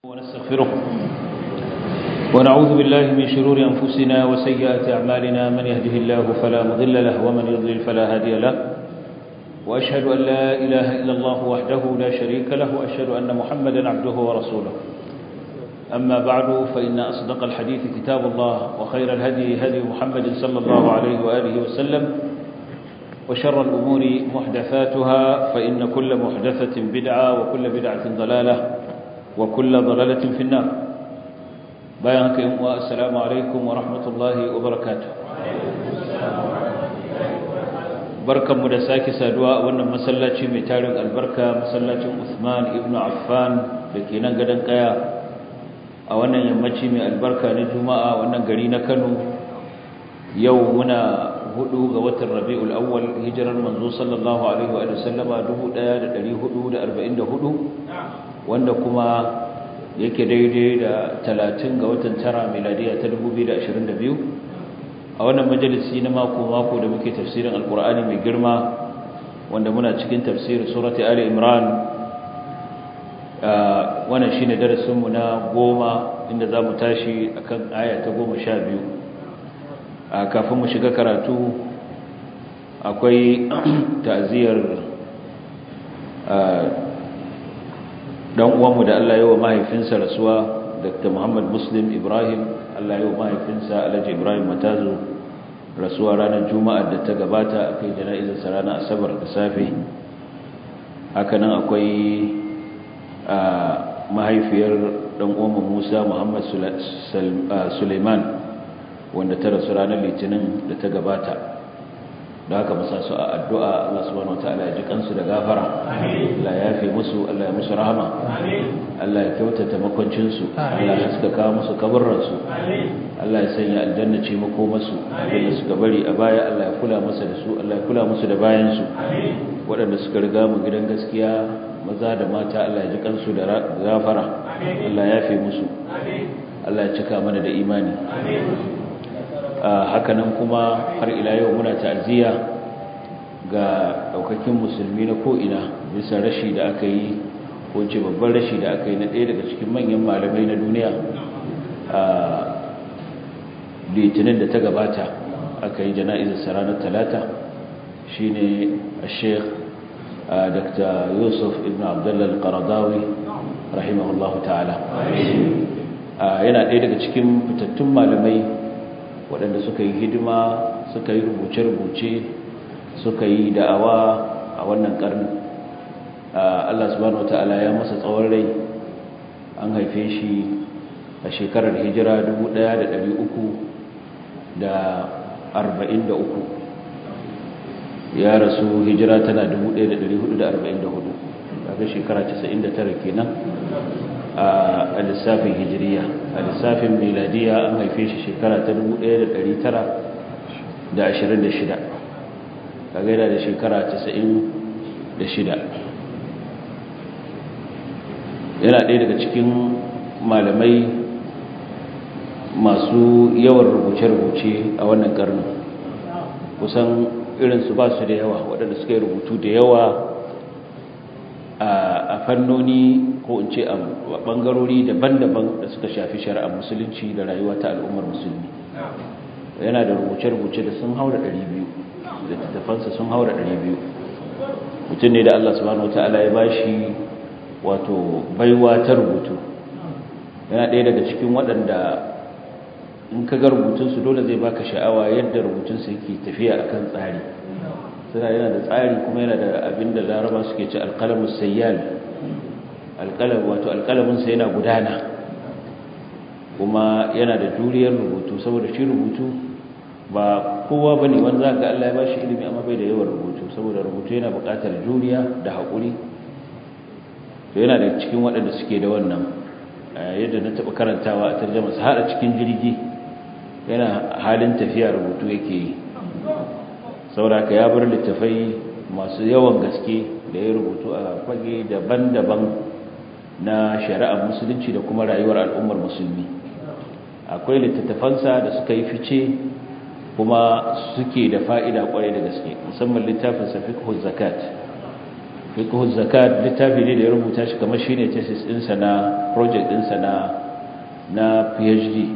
ونستغفره ونعوذ بالله من شرور أنفسنا وسيئات أعمالنا من يهده الله فلا مضل له ومن يضلل فلا هادي له وأشهد أن لا إله إلا الله وحده لا شريك له وأشهد أن محمدا عبده ورسوله أما بعد فإن أصدق الحديث كتاب الله وخير الهدي هدي محمد صلى الله عليه وآله وسلم وشر الأمور محدثاتها فإن كل محدثة بدعة وكل بدعة ضلالة وكل ضلالة في النار بيانك والسلام عليكم ورحمة الله وبركاته barkan mu da sake saduwa a wannan masallaci mai tarin albarka masallacin Usman ibn Affan da ke nan gadon kaya a wannan yammaci mai albarka na Juma'a wannan gari na Kano yau muna hudu ga watan Rabiul Awwal hijirar manzo sallallahu alaihi wa sallama 1444 wanda kuma yake daidai da 30 ga watan tara miladiya ta 2022 a wannan majalisi na mako-mako da muke tafsirin alkur'ani mai girma wanda muna cikin tafsirin surati ali imran wannan shine darasinmu na goma inda za mu tashi akan aya ta goma sha biyu kafin mu shiga karatu akwai ta'aziyar dan uwanmu da Allah ya wa mahaifinsa rasuwa Dr. Muhammad Muslim Ibrahim Allah ya wa mahaifinsa Alhaji Ibrahim Matazu rasuwa ranar Juma'a da ta gabata akai jana'izar sa ranar Asabar da safe hakanan akwai mahaifiyar dan uwanmu Musa Muhammad Suleiman wanda ta rasu ranar Litinin da ta gabata da haka musa su a addu'a Allah subhanahu wataala ya ji kansu da gafara Allah ya yafe musu Allah ya musu rahama Allah ya kyautata makwancinsu Allah ya suka kawo musu kaburransu Allah ya sanya aljanna ce mako masu wanda suka bari a baya Allah ya kula masa da su Allah ya kula musu da bayansu waɗanda suka riga mu gidan gaskiya maza da mata Allah ya ji kansu da gafara Allah ya yafe musu Allah ya cika mana da imani hakanan kuma har ila yau muna ta'aziyya ga daukakin musulmi na ko'ina bisa rashi da aka yi ko ce babban rashi da aka yi na ɗaya daga cikin manyan malamai na duniya a litinin da ta gabata aka yi jana'izar ranar talata shi ne a sheikh dr yusuf ibn abdullah al-qaradawi rahimahullahu ta'ala yana ɗaya daga cikin fitattun malamai waɗanda suka yi hidima suka yi rubuce-rubuce suka yi da'awa a wannan ƙarni Allah subhanahu wata'ala ya masa tsawon rai an haife shi a shekarar hijira 1343 ya rasu hijira tana 1444 daga shekara 99 kenan a lissafin hijiriya a lissafin miladiya an haife shi shekara ta 1926 kaga yana da shekara 96 yana ɗaya daga cikin malamai masu yawan rubuce-rubuce a wannan karnin kusan irinsu ba su da yawa waɗanda suka yi rubutu da yawa a fannoni ko in ce a bangarori daban-daban da suka shafi shari'ar musulunci da rayuwa ta al'ummar musulmi yana da rubuce-rubuce da sun haura 200 da tattafansa sun haura 200 mutum ne da Allah subhanahu wata'ala ya bashi wato baiwa ta rubutu yana ɗaya daga cikin waɗanda in ka ga rubutunsu dole zai baka sha'awa yadda rubutunsu yake tafiya akan tsari suna yana da tsari kuma yana da abin da laraba suke ci alƙalamus sayyal alƙalam wato alƙalaminsa yana gudana kuma yana da juriyar rubutu saboda shi rubutu ba kowa bane wanda ga Allah ya bashi ilimi amma bai da yawan rubutu saboda rubutu yana buƙatar juriya da haƙuri to yana da cikin waɗanda suke da wannan yadda na taɓa karantawa a tarjama su har a cikin jirgi yana halin tafiya rubutu yake yi sauraka ya bar littafai masu yawan gaske da ya rubutu a fage daban-daban na shari'ar musulunci da kuma rayuwar al'ummar musulmi akwai littattafansa da suka yi fice kuma suke da fa'ida kwarai da gaske musamman littafin safiqhu zakat fiqhu zakat littafi ne da ya rubuta shi kamar shine thesis ɗinsa na project ɗinsa na na PhD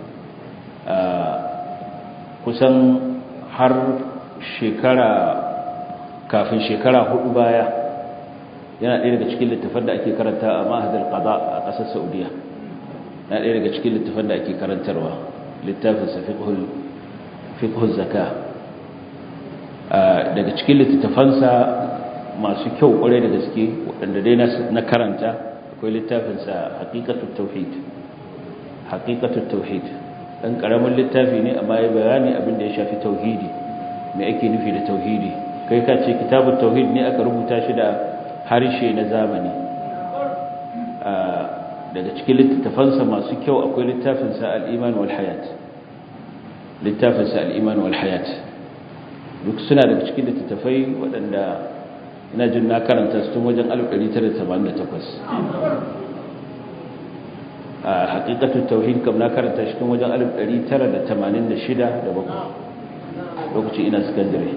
kusan har shekara kafin shekara hudu baya yana ɗaya daga cikin littafan da ake karanta a mahadar qada a ƙasar saudiya yana ɗaya daga cikin littafan da ake karantarwa littafinsa fiqhul zaka daga cikin littattafansa masu kyau ƙwarai da gaske waɗanda dai na karanta akwai littafinsa haƙiƙatun tauhid haƙiƙatun tauhid ɗan ƙaramin littafi ne amma ya bayani abin da ya shafi tauhidi mai ake nufi da tauhidi kai ka ce kitabun tauhid ne aka rubuta shi da harshe na zamani daga cikin littattafansa masu kyau akwai littafinsa al'iman wal hayat littafinsa al'iman wal hayat duk suna daga cikin littattafai waɗanda ina jin na karanta su tun wajen 1988 a haƙiƙatun tauhid kam na karanta shi tun wajen 1986 da bakwai lokacin ina sakandare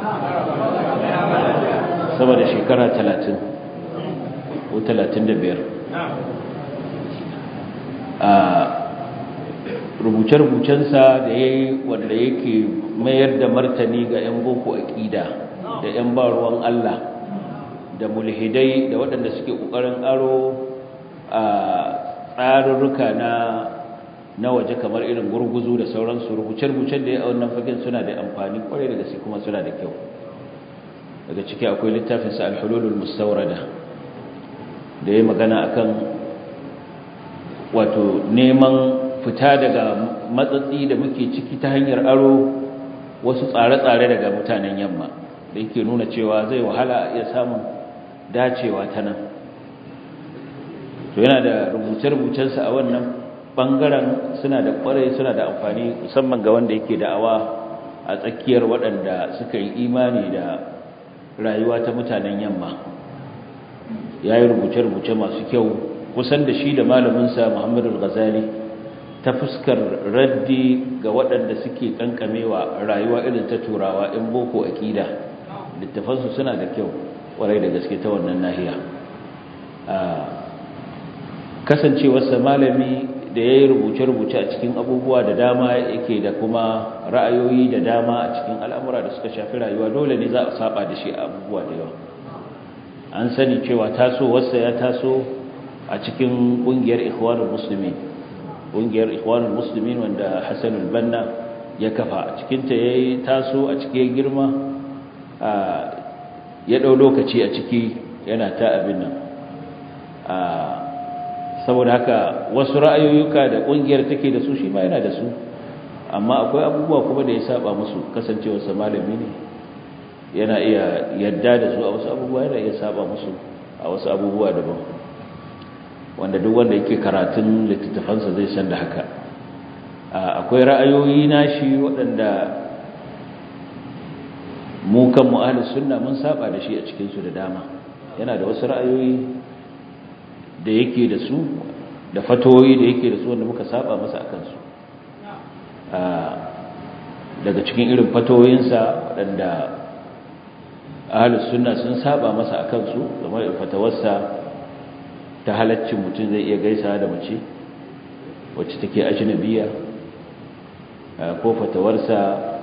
sama da shekara 30 ko 35 a rubuce-rubucensa da ya yi wanda yake mayar da martani ga 'yan boko aƙida da 'yan baruwan Allah da mulhidai da waɗanda suke ƙoƙarin aro a tsarurruka na na waje kamar irin gurguzu da sauransu rubuce-rubucen da ya wannan fagen suna da amfani kwarai da gaske kuma suna da kyau daga ciki akwai littafinsa alhululul mustaurada da ya magana akan wato neman fita daga matsatsi da muke ciki ta hanyar aro wasu tsare-tsare daga mutanen yamma da yake nuna cewa zai wahala a iya samun dacewa ta nan to yana da rubuce-rubucensa a wannan bangaren suna da kwarai suna da amfani musamman ga wanda yake da'awa a tsakiyar waɗanda suka yi imani da rayuwa ta mutanen yamma ya yi rubuce-rubuce masu kyau kusan da shi da malaminsa muhammadu ghazali ta fuskar raddi ga waɗanda suke kankamewa rayuwa irin ta turawa in boko aƙida littafansu suna da kyau kwarai da gaske ta wannan nahiya kasancewarsa malami da ya yi rubuce-rubuce a cikin abubuwa da dama yake da kuma ra'ayoyi da dama a cikin al'amura da suka shafi rayuwa dole ne za a saba da shi a abubuwa da yawa an sani cewa tasowarsa ya taso a cikin ƙungiyar ikhwanul musulmi ƙungiyar ikhwanul musulmi wanda hassanul banna ya kafa a cikinta ya yi taso a cikin girma ya ɗau lokaci a ciki yana ta abin nan saboda haka wasu ra'ayoyuka da ƙungiyar take da su shi ma yana da su amma akwai abubuwa kuma da ya saba musu kasancewarsa malami ne yana iya yadda da su a wasu abubuwa yana iya saba musu a wasu abubuwa daban wanda duk wanda yake karatun littattafansa zai san da haka akwai ra'ayoyi nashi waɗanda mu kan mu'ahalus sunna mun saba da shi a cikinsu da dama yana da wasu ra'ayoyi da yake da su da fatoyi da yake da su wanda muka saba masa a kansu daga cikin irin fatoyinsa waɗanda ahalus sunna sun saba masa a kansu kamar fatawarsa ta halaccin mutum zai iya gaisa da mace wacce take ajnabiya ko fatawarsa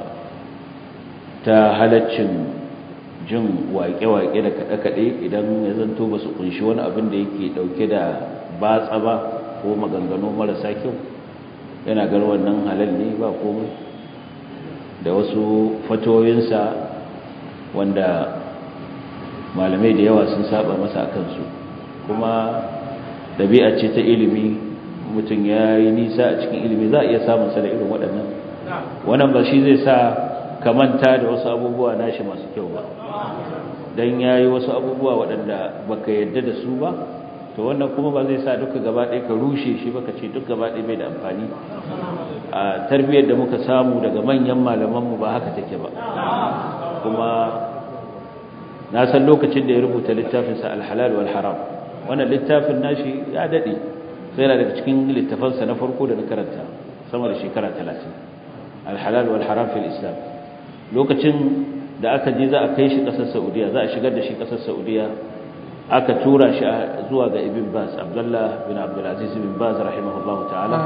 ta halaccin jin waƙe-waƙe da kaɗe-kaɗe idan ya zanto ba su kunshi wani abin da yake ɗauke da batsa ba ko maganganu marasa kyau yana gar wannan halal ne ba komai da wasu fatoyinsa wanda malamai da yawa sun saba masa a kansu kuma ɗabi'a ce ta ilimi mutum ya yi nisa a cikin ilimi za a iya samun sa da irin waɗannan wannan ba shi zai sa ka manta da wasu abubuwa nashi masu kyau ba don ya yi wasu abubuwa waɗanda baka yadda da su ba to wannan kuma ba zai sa duka gaba ɗaya ka rushe shi baka ce duk gaba ɗaya bai da amfani a tarbiyyar da muka samu daga manyan malamanmu ba haka take ba kuma na san lokacin da ya rubuta littafinsa alhalal wal haram wannan littafin nashi ya daɗe sai yana daga cikin littafansa na farko da na karanta sama da shekara talatin alhalal wal haram fil islam lokacin da aka je za a kai shi ƙasar saudiya za a shigar da shi ƙasar saudiya aka tura shi zuwa ga ibn baz abdullah bin abdulaziz bin baz rahimahullahu ta'ala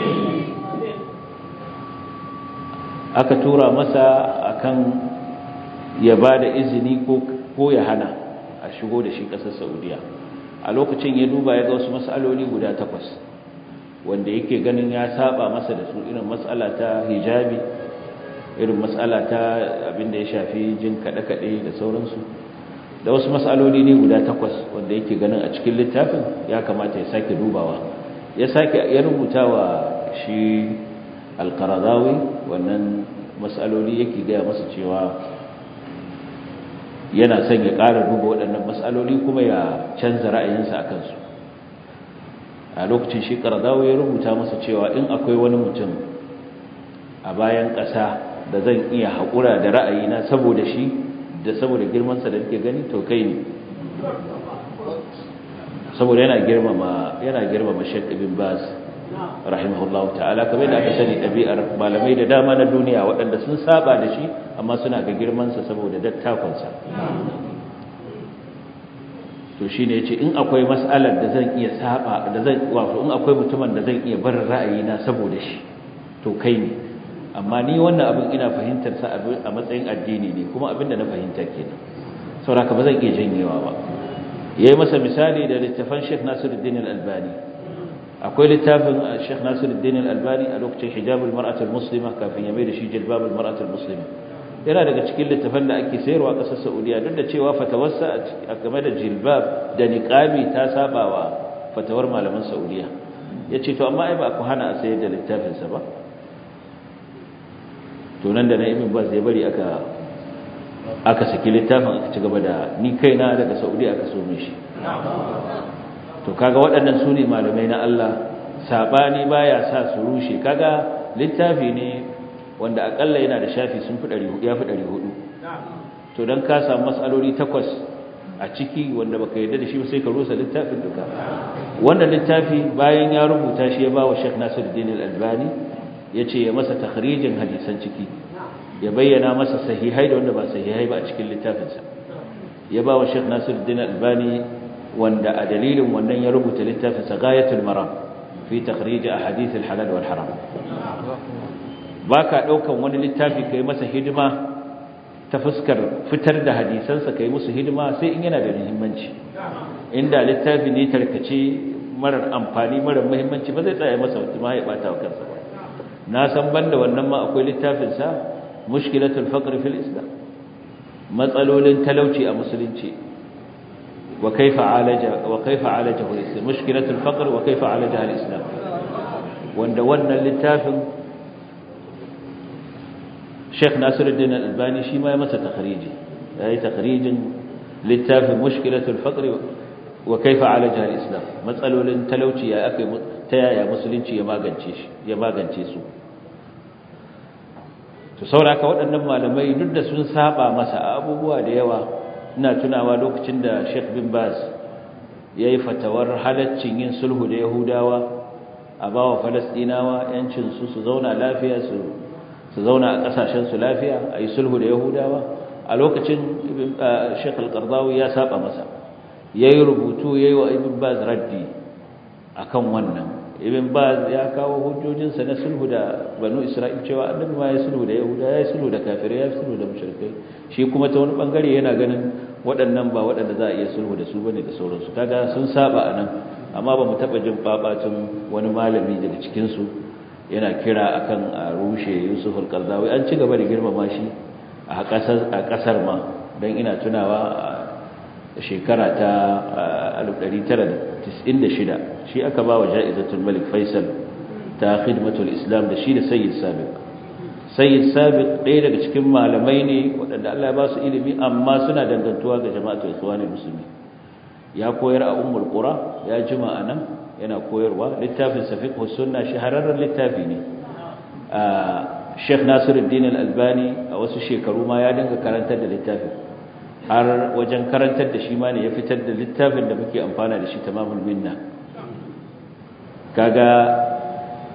aka tura masa akan ya ba da izini ko ya hana a shigo da shi ƙasar saudiya a lokacin ya duba ya ga wasu matsaloli guda takwas wanda yake ganin ya saba masa da su irin matsala ta hijabi irin matsala ta abinda ya shafi jin kaɗe-kaɗe da sauransu da wasu matsaloli ne guda takwas wanda yake ganin a cikin littafin ya kamata ya sake dubawa ya sake ya rubuta wa shi alkaradawi wannan matsaloli yake gaya masa cewa yana son ya ƙara duba waɗannan matsaloli kuma ya canza ra'ayinsa a kansu a lokacin shi karadawi ya rubuta masa cewa in akwai wani mutum a bayan ƙasa da zan iya haƙura da ra'ayina saboda shi da saboda girmansa da nake gani to kai ne saboda yana girmama yana girmama Sheikh Ibn Baz rahimahullah ta'ala kamar da aka sani ɗabi'ar malamai da dama na duniya waɗanda sun saba da shi amma suna ga girmansa saboda dattakonsa to shine yace in akwai mas'alar da zan iya saba da zan wato in akwai mutumin da zan iya bar ra'ayina saboda shi to kai ne amma ni wannan abin ina fahimtar sa a matsayin addini ne kuma abin da na fahimta kenan saboda ba zan iya janyewa ba yayi masa misali da littafin Sheikh Nasiruddin Al-Albani akwai littafin Sheikh Nasiruddin Al-Albani a lokacin hijabul mar'atul muslima kafin ya mai da shi jilbabul mar'atul muslima yana daga cikin littafan da ake sayarwa a ƙasar Saudiya duk da cewa fatawarsa a game da jilbab da niqabi ta sabawa fatawar malaman Saudiya yace to amma ai ba ku hana a sayar da littafin sa ba to nan da na Ibn Baz ya bari aka aka saki littafin aka ci gaba da ni kaina daga Saudiya aka so shi to kaga waɗannan su ne malamai na Allah sabani baya sa su rushe kaga littafi ne wanda akalla yana da shafi sun fi 400 ya fi 400 to dan ka samu masaloli takwas a ciki wanda baka yarda da shi sai ka rusa littafin duka wannan littafi bayan ya rubuta shi ya bawa Sheikh Nasiruddin Al-Albani yace ya masa takhrijin hadisan ciki ya bayyana masa sahihai da wanda ba sahihai ba a cikin littafinsa ya bawa Sheikh Nasiruddin Al-Albani wanda a dalilin wannan ya rubuta littafinsa Ghayatul Maram fi takhrij ahadith al-halal wal haram baka daukan wani littafi kai masa hidima ta fuskar fitar da hadisansa kai musu hidima sai in yana da muhimmanci inda littafi ne tarkace marar amfani marar muhimmanci ba zai tsaya masa ma ya bata wa kansa ba na san banda wannan ma akwai littafin sa mushkilatul faqr fil islam matsalolin talauci a musulunci wa kaifa alaja wa kaifa alajahu al-islam mushkilatul faqr wa kaifa alajaha al-islam wanda wannan littafin Sheikh Nasiruddin Al-Albani shi ma ya masa takhriji yayi takhrijin littafin mushkilatul faqr wa kaifa alajaha al-islam matsalolin talauci ya akai ta yaya musulunci ya magance shi ya magance su to sauraka waɗannan malamai duk da sun saba masa abubuwa da yawa ina tunawa lokacin da Sheikh bin Baz yayi fatawar halaccin yin sulhu da Yahudawa a bawa Falastinawa yancin su su zauna lafiya su su zauna a kasashen su lafiya ayi sulhu da Yahudawa a lokacin Sheikh Al-Qardawi ya saba masa yayi rubutu yayi wa Ibn Baz raddi akan wannan Ibn Baz ya kawo hujjojinsa na sulhu da Banu Isra'il cewa Annabi ma ya sulhu da Yahuda ya sulhu da kafirai ya sulhu da mushrikai shi kuma ta wani bangare yana ganin waɗannan ba waɗanda za a iya sulhu da su bane da sauransu kaga sun saba anan amma ba mu taba jin babacin wani malami daga cikin su yana kira akan a rushe Yusuf al-Qardawi an ci gaba da girmama shi a kasar a kasar ma dan ina tunawa shekara ta 1996 shi aka ba wa ja'izatul malik faisal ta khidmatul islam da shi da sayyid sabiq sayyid sabiq ɗaya daga cikin malamai ne waɗanda Allah ya ba su ilimi amma suna dangantuwa ga jama'atul ikhwanul muslimin ya koyar a ummul qura ya jima anan yana koyarwa littafin safiqh sunna shahararren littafi ne Sheikh Nasiruddin Al-Albani a wasu shekaru ma ya dinga karantar da littafin har wajen karantar da shi ma ne ya fitar da littafin da muke amfana da shi tamamul minna kaga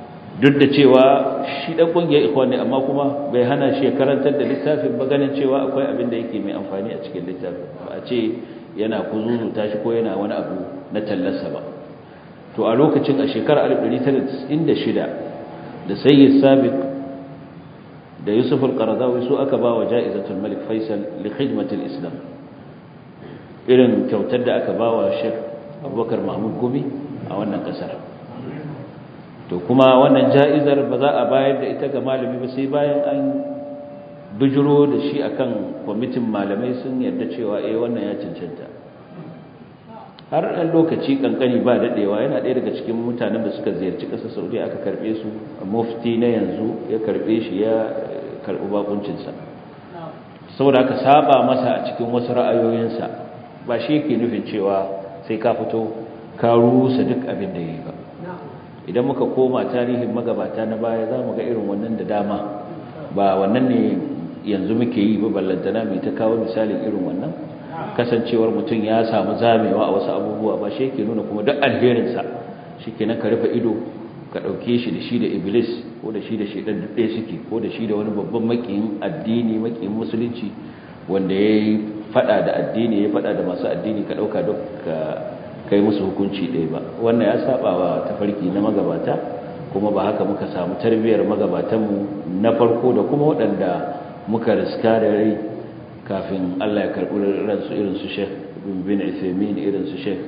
duk da cewa shi dan kungiyar ikhwan ne amma kuma bai hana shi karantar da littafin ba ganin cewa akwai abin da yake mai amfani a cikin littafin ba a ce yana kuzuzuta shi ko yana wani abu na tallarsa ba to a lokacin a shekarar 1996 da sayyid sabiq da yusuf al-qaradawi su aka ba wa ja'izatul malik faisal li khidmatil islam irin kyautar da aka ba wa sheikh abubakar mahmud gumi a wannan kasar to kuma wannan ja'izar ba za a bayar da ita ga malami ba sai bayan an bujiro da shi akan kwamitin malamai sun yarda cewa eh wannan ya cancanta har ɗan lokaci kankani ba daɗewa yana ɗaya daga cikin mutanen da suka ziyarci ƙasar saudiya aka karɓe su mufti na yanzu ya karɓe shi ya karɓi bakuncinsa saboda aka saba masa a cikin wasu ra'ayoyinsa ba shi yake nufin cewa sai ka fito ka rusa duk abin da ya yi ba idan muka koma tarihin magabata na baya za mu ga irin wannan da dama ba wannan ne yanzu muke yi ba ballantana mai ta kawo misalin irin wannan kasancewar mutum ya samu zamewa a wasu abubuwa ba shi yake nuna kuma duk alherinsa shi ke ka rufe ido ka ɗauke shi da shi da iblis ko da shi da shaidan duk ɗaya suke ko da shi da wani babban makiyin addini makiyin musulunci wanda ya yi faɗa da addini ya faɗa da masu addini ka ɗauka duk ka kai musu hukunci ɗaya ba wannan ya saba wa tafarki na magabata kuma ba haka muka samu tarbiyyar magabatanmu na farko da kuma waɗanda muka riska da rai kafin Allah ya karɓi ransu irin su Sheikh bin Uthaymeen irin su Sheikh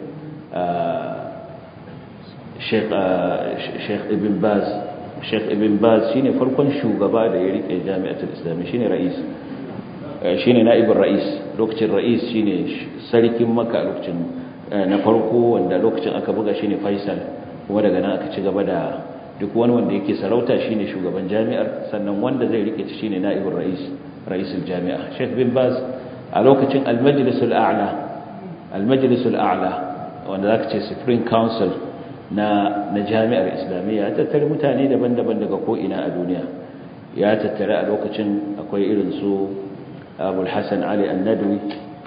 Sheikh Ibn Baz Sheikh Ibn Baz shine farkon shugaba da ya rike Jami'atul Islami shine rais shine naibin rais lokacin rais shine sarkin Makka lokacin na farko wanda lokacin aka buga shine Faisal kuma daga nan aka ci gaba da duk wani wanda yake sarauta shine shugaban jami'ar sannan wanda zai rike ta shine naibin rais raisul jami'a Sheikh bin Baz a lokacin al-Majlisul A'la al-Majlisul A'la wanda zaka ce Supreme Council na na jami'ar Islamiyya ya tattare mutane daban-daban daga ko ina a duniya ya tattare a lokacin akwai irin su Abu Hassan Ali An-Nadwi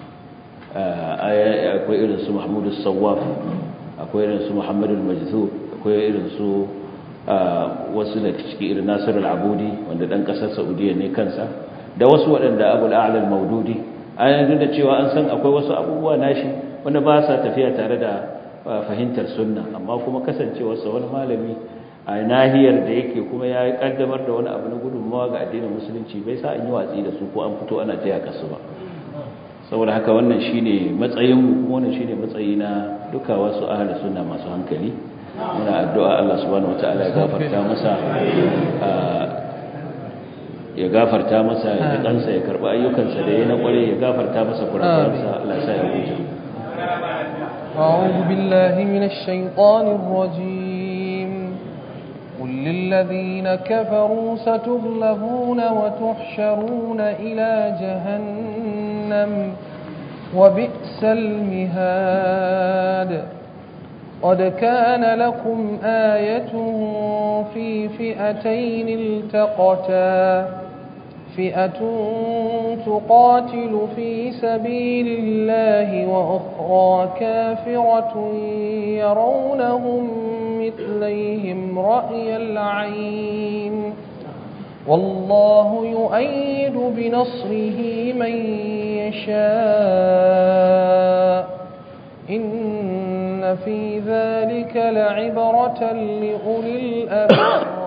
akwai irin su Mahmud As-Sawwaf akwai irin su Muhammad Al-Majzub akwai irin su wasu da ciki irin Nasir Al-Abudi wanda dan kasar Saudiya ne kansa da wasu waɗanda abul a'lal maududi an yanzu da cewa an san akwai wasu abubuwa nashi wanda ba sa tafiya tare da fahimtar sunna amma kuma kasancewarsa wani malami a nahiyar da yake kuma ya kaddamar da wani abu na gudunmawa ga addinin musulunci bai sa an yi watsi da su ko an fito ana taya kasu ba saboda haka wannan shine matsayin mu kuma wannan shine matsayi na duka wasu ahli sunna masu hankali muna addu'a Allah subhanahu wataala ya gafarta masa ya gafarta masa ya kansa ya karba ayyukansa da ya na kware ya gafarta masa kurakuransa Allah ya sa ya huta أعوذ بالله من الشيطان الرجيم قل للذين كفروا ستغلبون وتحشرون إلى جهنم وبئس المهاد قد كان لكم آية في فئتين التقتا فئة تقاتل في سبيل الله وأخرى كافرة يرونهم مثليهم رأي العين والله يؤيد بنصره من يشاء إن في ذلك لعبرة لأولي الأبصار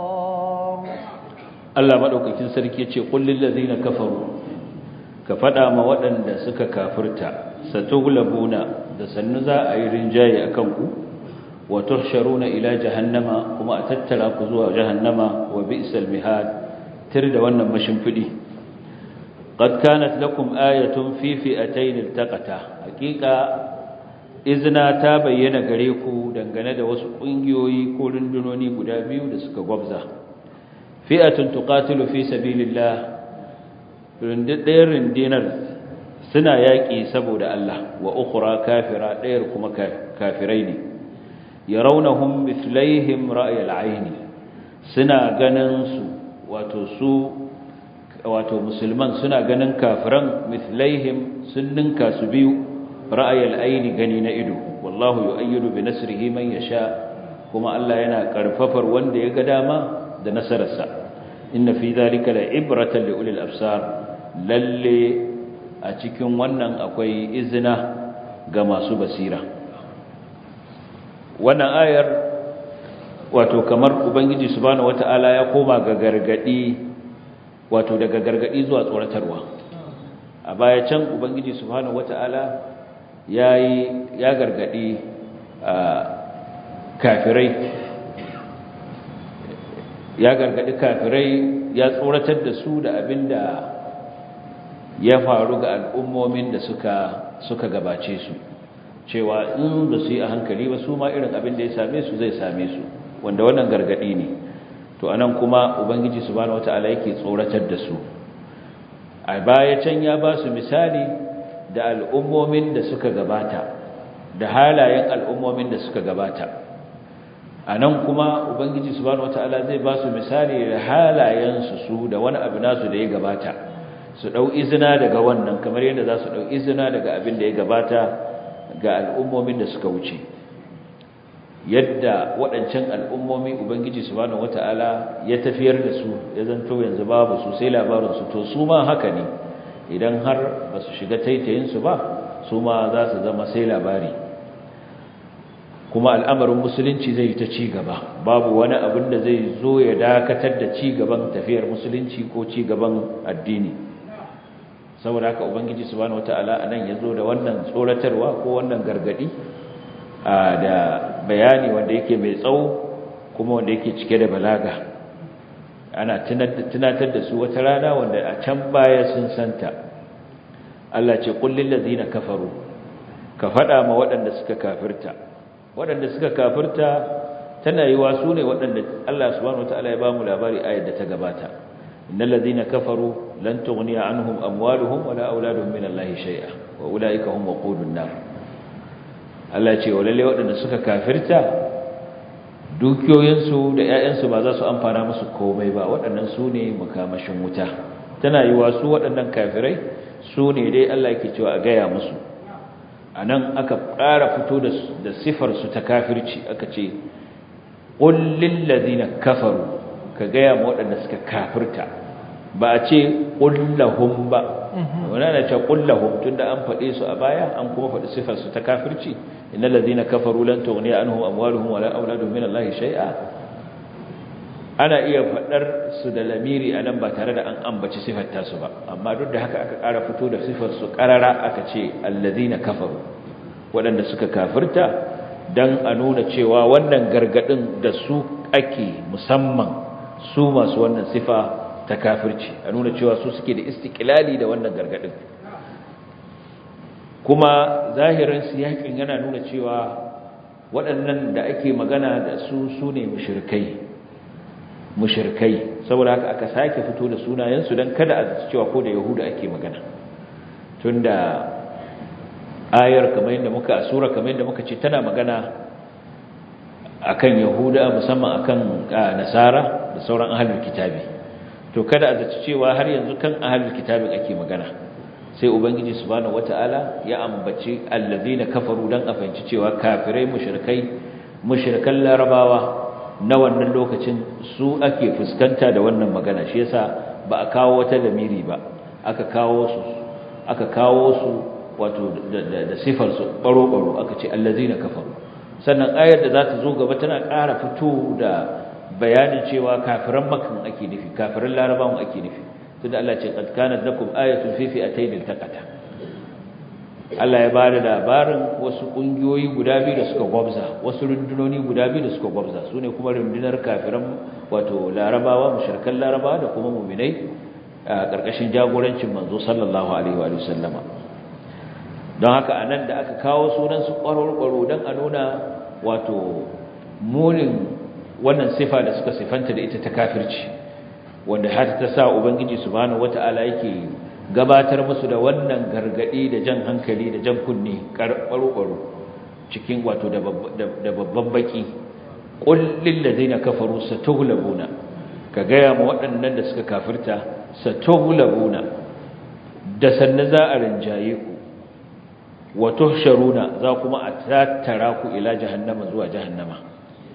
Allah madaukakin sarki yace qul lil ladina kafaru ka fada ma waɗanda suka kafirta satughlabuna da sannu za a yi rinjaye akan ku wa tuhsharuna ila jahannama kuma a tattara ku zuwa jahannama wa bi'sal mihad tir da wannan mashimfidi qad kanat lakum ayatun fi fi'atayn iltaqata haqiqa izna ta bayyana gare ku dangane da wasu kungiyoyi ko rundunoni guda biyu da suka gwabza fi'atun tuqatilu fi sabilillah ɗayar rundunar suna yaƙi saboda Allah wa ukhra kafira ɗayar kuma kafirai ne yarawnahum mithlaihim ra'y al-'ayn suna ganin su wato su wato musulman suna ganin kafiran mithlaihim sun ninka su biyu ra'y al-'ayn gani na ido wallahu yu'ayyidu bi nasrihi man yasha kuma Allah yana karfafar wanda ya ga dama da nasararsa inna fi zalika la ibratan li ulil absar lalle a cikin wannan akwai izina ga masu basira wannan ayar wato kamar ubangiji subhanahu wataala ya koma ga gargadi wato daga gargadi zuwa tsoratarwa a baya can ubangiji subhanahu wataala yayi ya gargadi kafirai ya gargadi kafirai ya tsoratar da su da abinda ya faru ga al'ummomin da suka suka gabace su cewa in da su yi a hankali ba su ma irin abin da ya same su zai same su wanda wannan gargadi ne to anan kuma ubangiji subhanahu wataala yake tsoratar da su a baya can ya ba su misali da al'ummomin da suka gabata da halayen al'ummomin da suka gabata anan kuma ubangiji subhanahu wataala zai ba su misali da halayen su su da wani abu nasu da ya gabata su dau izina daga wannan kamar yadda za su dau izina daga abin da ya gabata ga al'ummomin da suka wuce yadda waɗancan al'ummomi ubangiji subhanahu wata'ala ya tafiyar da su ya zanto yanzu babu su sai labarinsu to su ma haka ne idan har ba su shiga taitayinsu ba su ma za su zama sai labari kuma al'amarin musulunci zai ta ci gaba babu wani abin da zai zo ya dakatar da ci gaban tafiyar musulunci ko ci gaban addini saboda haka ubangiji subhanahu wataala anan yazo da wannan tsoratarwa ko wannan gargadi da bayani wanda yake mai tsawo kuma wanda yake cike da balaga ana tunatar da su wata rana wanda a can baya sun santa Allah ce qul lil ladina kafaru ka fada ma waɗanda suka kafirta waɗanda suka kafirta tana yiwa su ne waɗanda Allah subhanahu wataala ya ba mu labari ayar da ta gabata innal ladina kafaru lan tughniya anhum amwaluhum wala auladuhum min Allahi shay'a wa ulaika hum waqudun nar Allah ce walalle waɗanda suka kafirta dukiyoyinsu da ƴaƴansu ba za su amfana musu komai ba waɗannan su ne makamashin wuta tana yiwa su waɗannan kafirai su ne dai Allah yake cewa a gaya musu anan aka ƙara fito da sifar su ta kafirci aka ce qul lil ladina kafaru ka gaya ma waɗanda suka kafirta ba a ce ƙullahun ba wani na ce ƙullahun tun da an faɗe su a baya an kuma faɗi sifarsu ta kafirci inna lazina kafaru lan tughni anhum amwaluhum wala auladuhum min Allah shay'a ana iya faɗar su da lamiri anan ba tare da an ambaci sifar ta su ba amma duk da haka aka ƙara fito da sifar su ƙarara aka ce allazina kafaru waɗanda suka kafirta dan a nuna cewa wannan gargadin da su ake musamman su masu wannan sifa ta kafirci a nuna cewa su suke da istiklali da wannan gargadin kuma zahirin siyakin yana nuna cewa waɗannan da ake magana da su su ne mushrikai mushrikai saboda haka aka sake fito da sunayensu don kada a cewa ko da yahuda ake magana tunda ayar kamar yadda muka asura kamar yadda muka ce tana magana akan yahuda musamman akan nasara da sauran ahlul kitabi to kada a zaci cewa har yanzu kan ahlul kitabin ake magana sai ubangiji subhanahu wataala ya ambaci allazina kafaru dan a fahimci cewa kafirai mushrikai mushrikan larabawa na wannan lokacin su ake fuskanta da wannan magana shi yasa ba a kawo wata lamiri ba aka kawo su aka kawo su wato da sifar su baro baro aka ce allazina kafaru sannan ayar da za ta zo gaba tana ƙara fito da bayanin cewa kafiran makan ake nufi kafiran larabawan ake nufi tunda Allah ce qad kanat lakum ayatun fi fi'atayn iltaqata Allah ya bada labarin wasu kungiyoyi guda biyu da suka gwabza wasu rundunoni guda biyu da suka gwabza sune kuma rundunar kafiran wato larabawa mushrikan larabawa da kuma mu'minai a karkashin jagorancin manzo sallallahu alaihi wa sallama don haka anan da aka kawo sunan su ƙwarƙwaro don a nuna wato munin wannan sifa da suka sifanta da ita ta kafirci wanda har ta sa ubangiji subhanahu wata'ala yake gabatar musu da wannan gargadi da jan hankali da jan kunne ƙwarƙwaro cikin wato da babban baki qul lil ladina kafaru satughlabuna ka gaya ma waɗannan da suka kafirta satughlabuna da sanna za a rinjaye ku wa tuhsharuna za kuma a tattara ku ila jahannama zuwa jahannama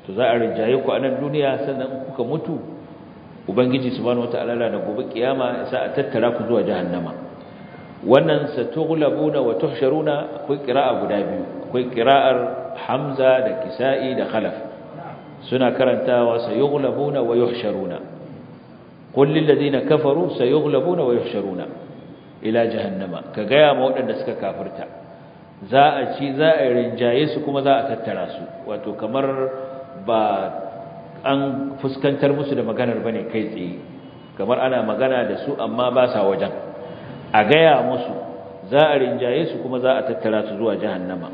to za a rinjaye ku a nan duniya sannan kuka mutu ubangiji subhanahu wataala na gobe kiyama sa a tattara ku zuwa jahannama wannan satughlabuna wa tuhsharuna akwai qira'a guda biyu akwai qira'ar hamza da kisa'i da khalaf suna karantawa sayughlabuna wa yuhsharuna qul lil ladina kafaru sayughlabuna wa yuhsharuna ila jahannama ka gaya ma waɗanda suka kafirta za a ci za a rinjaye su kuma za a tattara su wato kamar ba an fuskantar musu da maganar bane kai tsaye kamar ana magana da su amma ba sa wajen a gaya musu za a rinjaye su kuma za a tattara su zuwa jahannama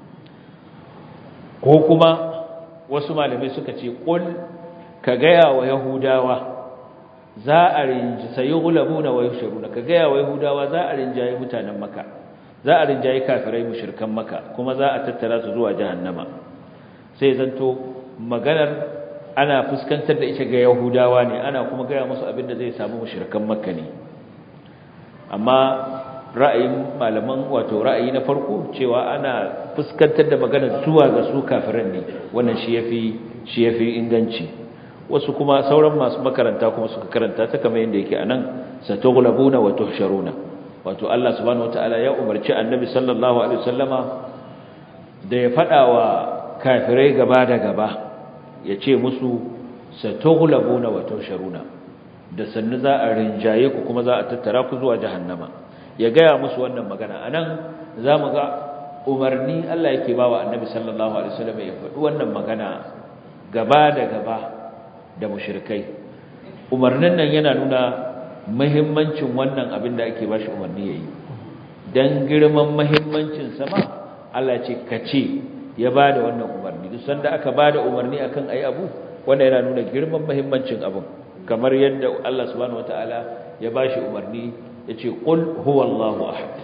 ko kuma wasu malamai suka ce qul ka gaya wa yahudawa za a rinji sayughlabuna wa yushruna ka gaya wa yahudawa za a rinjaye mutanen maka za a rinjaye kafirai mushrikan maka kuma za a tattara su zuwa jahannama sai zanto maganar ana fuskantar da ita ga yahudawa ne ana kuma gaya musu abin da zai samu mushrikan makka ne amma ra'ayin malaman wato ra'ayi na farko cewa ana fuskantar da maganar zuwa ga su kafiran ne wannan shi yafi shi yafi inganci wasu kuma sauran masu makaranta kuma suka karanta ta kamar yadda yake anan satughlabuna wa tuhsharuna wato Allah subhanahu wataala ya umarci annabi sallallahu alaihi wasallama da ya fada wa kafirai gaba da gaba ya ce musu satughlabuna wa tuhsharuna da sannu za a rinjaye ku kuma za a tattara ku zuwa jahannama ya gaya musu wannan magana anan zamu ga umarni Allah yake bawa annabi sallallahu alaihi wasallam ya faɗi wannan magana gaba da gaba da mushrikai umarnin nan yana nuna muhimmancin wannan abin da ake bashi umarni yayi dan girman muhimmancin sama Allah ce kace ya bada wannan umarni duk sanda aka bada umarni akan ayi abu wanda yana nuna girman muhimmancin abin kamar yadda Allah subhanahu wataala ya bashi umarni yace qul huwallahu ahad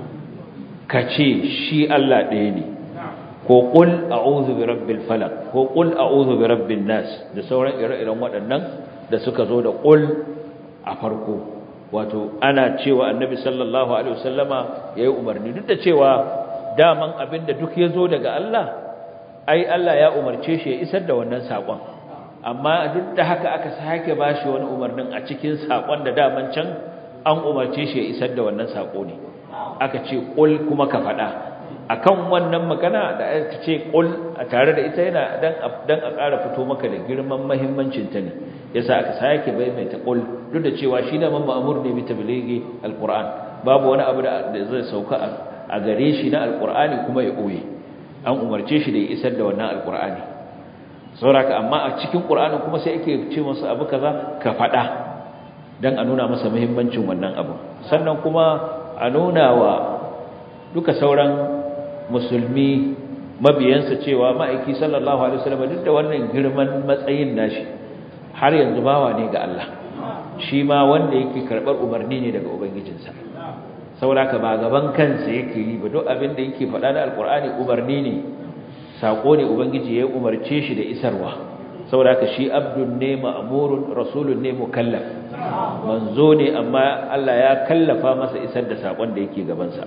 kace shi Allah ɗaya ne ko qul a'udhu birabbil falaq ko qul a'udhu birabbin nas da sauran ire-iren waɗannan da suka zo da qul a farko wato ana cewa annabi sallallahu alaihi wasallama yayi umarni duk da cewa daman abinda duk yazo daga Allah ai Allah ya umarce shi ya isar da wannan sakon amma duk da haka aka sake bashi wani umarnin a cikin sakon da daman can an umarce shi ya isar da wannan sako ne aka ce qul kuma ka faɗa akan wannan magana da aka ce qul a tare da ita yana dan dan a ƙara fito maka da girman muhimmancin ta ne yasa aka sake bai mai ta qul duk da cewa shi da man ma'mur ne bi tablighi alquran babu wani abu da zai sauka a gare shi na alqurani kuma ya koye an umarce shi da ya isar da wannan alqurani sauraka amma a cikin qur'ani kuma sai ake ce masa abu kaza ka faɗa dan a nuna masa muhimmancin wannan abu sannan kuma a nuna wa duka sauran musulmi mabiyansa cewa ma'aiki sallallahu alaihi wasallam duk da wannan girman matsayin nashi har yanzu bawa ne ga Allah shi ma wanda yake karbar umarni ne daga ubangijinsa saboda ba gaban kansa yake yi ba duk abin da yake faɗa da alkur'ani umarni ne sako ne ubangiji ya umarce shi da isarwa saboda shi abdun ne ma'murun rasulun ne mukallaf manzo ne amma Allah ya kallafa masa isar da sakon da yake gabansa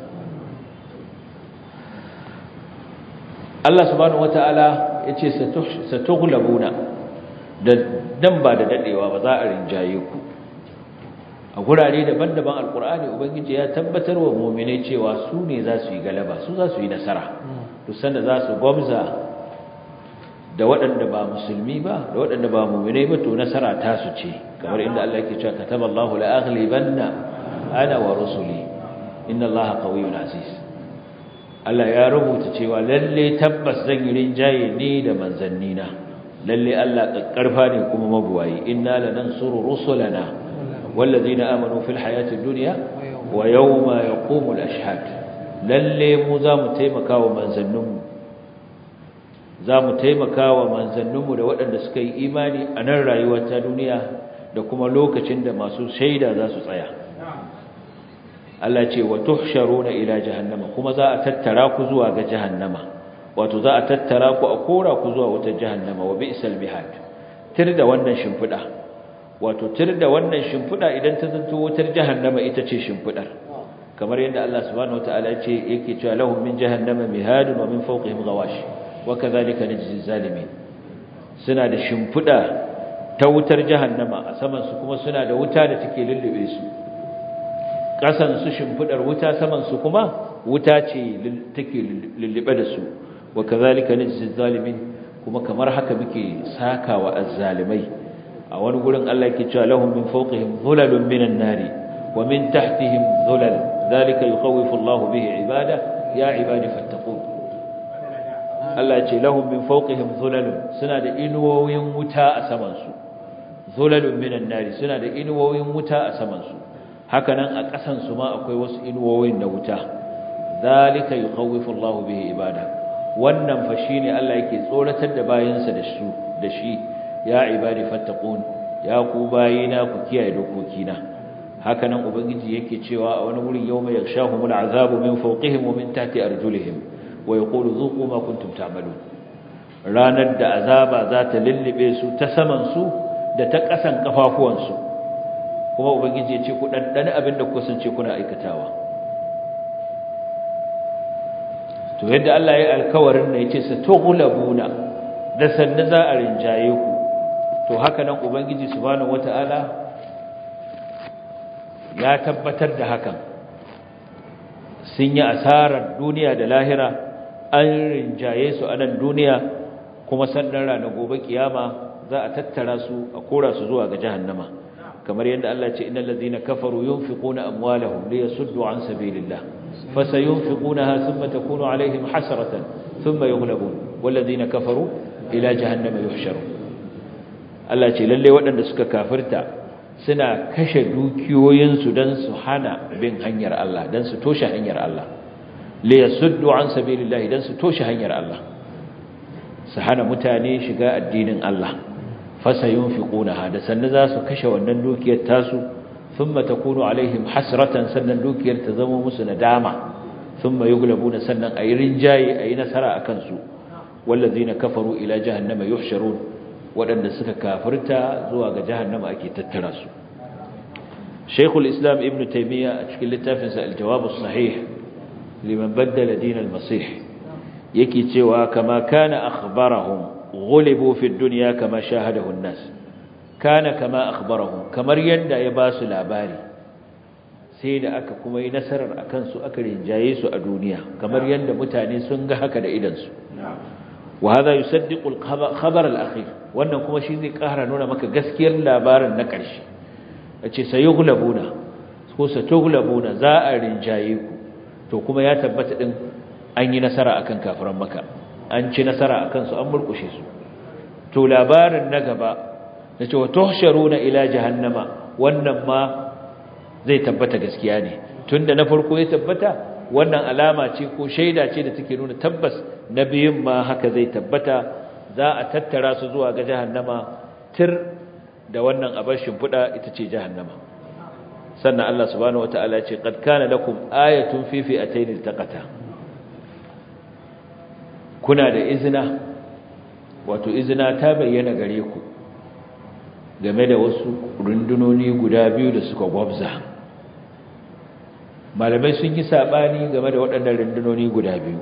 Allah subhanahu wataala yace satughlabuna da dan ba da dadewa ba za a rinjaye ku a gurare daban-daban alkur'ani ubangiji ya tabbatar wa mu'minai cewa su ne za su yi galaba su za su yi nasara duk sanda za su gwamza da waɗanda ba musulmi ba da waɗanda ba mu'minai ba to nasara ta su ce kamar inda Allah yake cewa kataballahu la aghlibanna ana wa rusuli inna Allaha qawiyyun aziz Allah ya rubuta cewa lalle tabbas zan yi rinjaye ni da manzannina lalle Allah kakkarfa ne kuma mabuwayi inna lanansuru rusulana والذين آمنوا في الحياة الدنيا ويوم يقوم الأشهاد lalle mu za mu taimaka wa manzanninmu za mu taimaka wa manzanninmu da waɗanda suka yi imani a nan rayuwar ta duniya da kuma lokacin da masu shaida za su tsaya Allah ce wa tuhsharuna ila jahannama kuma za a tattara ku zuwa ga jahannama wato za a tattara ku a kora ku zuwa wata jahannama wa bi'sal mihad tir da wannan shimfida wato tir da wannan shimfida idan ta zanto wutar jahannama ita ce shimfidar kamar yadda Allah subhanahu wataala ya ce yake cewa lahum min jahannama mihadun wa min fawqihim ghawash wa kadhalika najzi zalimin suna da shimfiɗa ta wutar jahannama a saman su kuma suna da wuta da take lullube su ƙasan su shimfiɗar wuta saman su kuma wuta ce take lullube da su wa kazalika najzi zalimin kuma kamar haka muke sakawa azzalimai a wani gurin Allah yake cewa lahum min fawqihim dhulalun minan nari wa min tahtihim dhulal zalika yukhawifu Allah bihi ibada ya ibadi fattaqun Allah ce lahum min fawqihim dhulalun suna da inuwoyin wuta a saman su dhulalun minan nari suna da inuwoyin wuta a saman su haka nan a ƙasan su ma akwai wasu inuwoyin na wuta zalika yukhawifu Allah bihi ibada wannan fa shine Allah yake tsoratar da bayinsa da su da shi ya ibadi fattaqun ya ku bayina ku kiyaye dokokina haka nan ubangiji yake cewa a wani wurin yawma yakshahumul azabu min fawqihim wa min tahti arjulihim wa yaqulu dhuqu ma kuntum ta'malun ranar da azaba za ta lullube su ta saman su da ta kasan kafafuwan su kuma ubangiji ya ce ku dandane abin da ku sance kuna aikatawa to yadda Allah ya alkawarin ne yace sa tughlabuna da sanna za a rinjaye ku to haka nan ubangiji subhanahu wataala ya tabbatar da hakan sun yi asarar duniya da lahira an rinjaye su a nan duniya kuma sannan ranar gobe kiyama za a tattara su a kora su zuwa ga jahannama kamar yadda Allah ce innal ladina kafaru yunfiquna amwalahum liyasuddu an sabilillah fasayunfiqunaha thumma takunu alaihim hasratan thumma yughlabun wal ladina kafaru ila jahannama yuhsharun Allah ce lalle waɗanda suka kafirta suna kashe dukiyoyinsu don su hana bin hanyar Allah don su toshe hanyar Allah li yasuddu an sabilillahi don su toshe hanyar Allah su hana mutane shiga addinin Allah fasayunfiqunaha da sannan za su kashe wannan dukiyar tasu thumma takunu alaihim hasratan sannan dukiyar ta zama musu nadama thumma yughlabuna sannan ayi rinjaye ayi nasara akan su wallazina kafaru ila jahannama yuhsharun waɗanda suka kafirta zuwa ga jahannama ake tattara su Sheikhul Islam Ibn Taymiyyah a cikin littafinsa Al-Jawab as-Sahih liman baddala din al-Masih yake cewa kama kana akhbarahum ghulibu fi ad-dunya kama shahadahu an-nas kana kama akhbarahum kamar yanda ya ba su labari sai da aka kuma yi nasarar akan su aka rinjaye su a duniya kamar yanda mutane sun ga haka da idan su وهذا يصدق الخبر الأخير wannan kuma shi zai ƙara nuna maka gaskiyar labarin na ƙarshe ace sayughlabuna ko satughlabuna za a rinjaye ku to kuma ya tabbata din an yi nasara akan kafiran maka an ci nasara akan su an murkushe su to labarin na gaba nace wa tuhsharuna ila jahannama wannan ma zai tabbata gaskiya ne tunda na farko ya tabbata wannan alama ce ko shaida ce da take nuna tabbas na biyun ma haka zai tabbata za a tattara su zuwa ga jahannama tir da wannan abar shimfiɗa ita ce jahannama sannan Allah subhanahu wataala ce qad kana lakum ayatun fi fi'atayn iltaqata kuna da izina wato izina ta bayyana gare ku game da wasu rundunoni guda biyu da suka gwabza malamai sun yi sabani game da waɗannan rundunoni guda biyu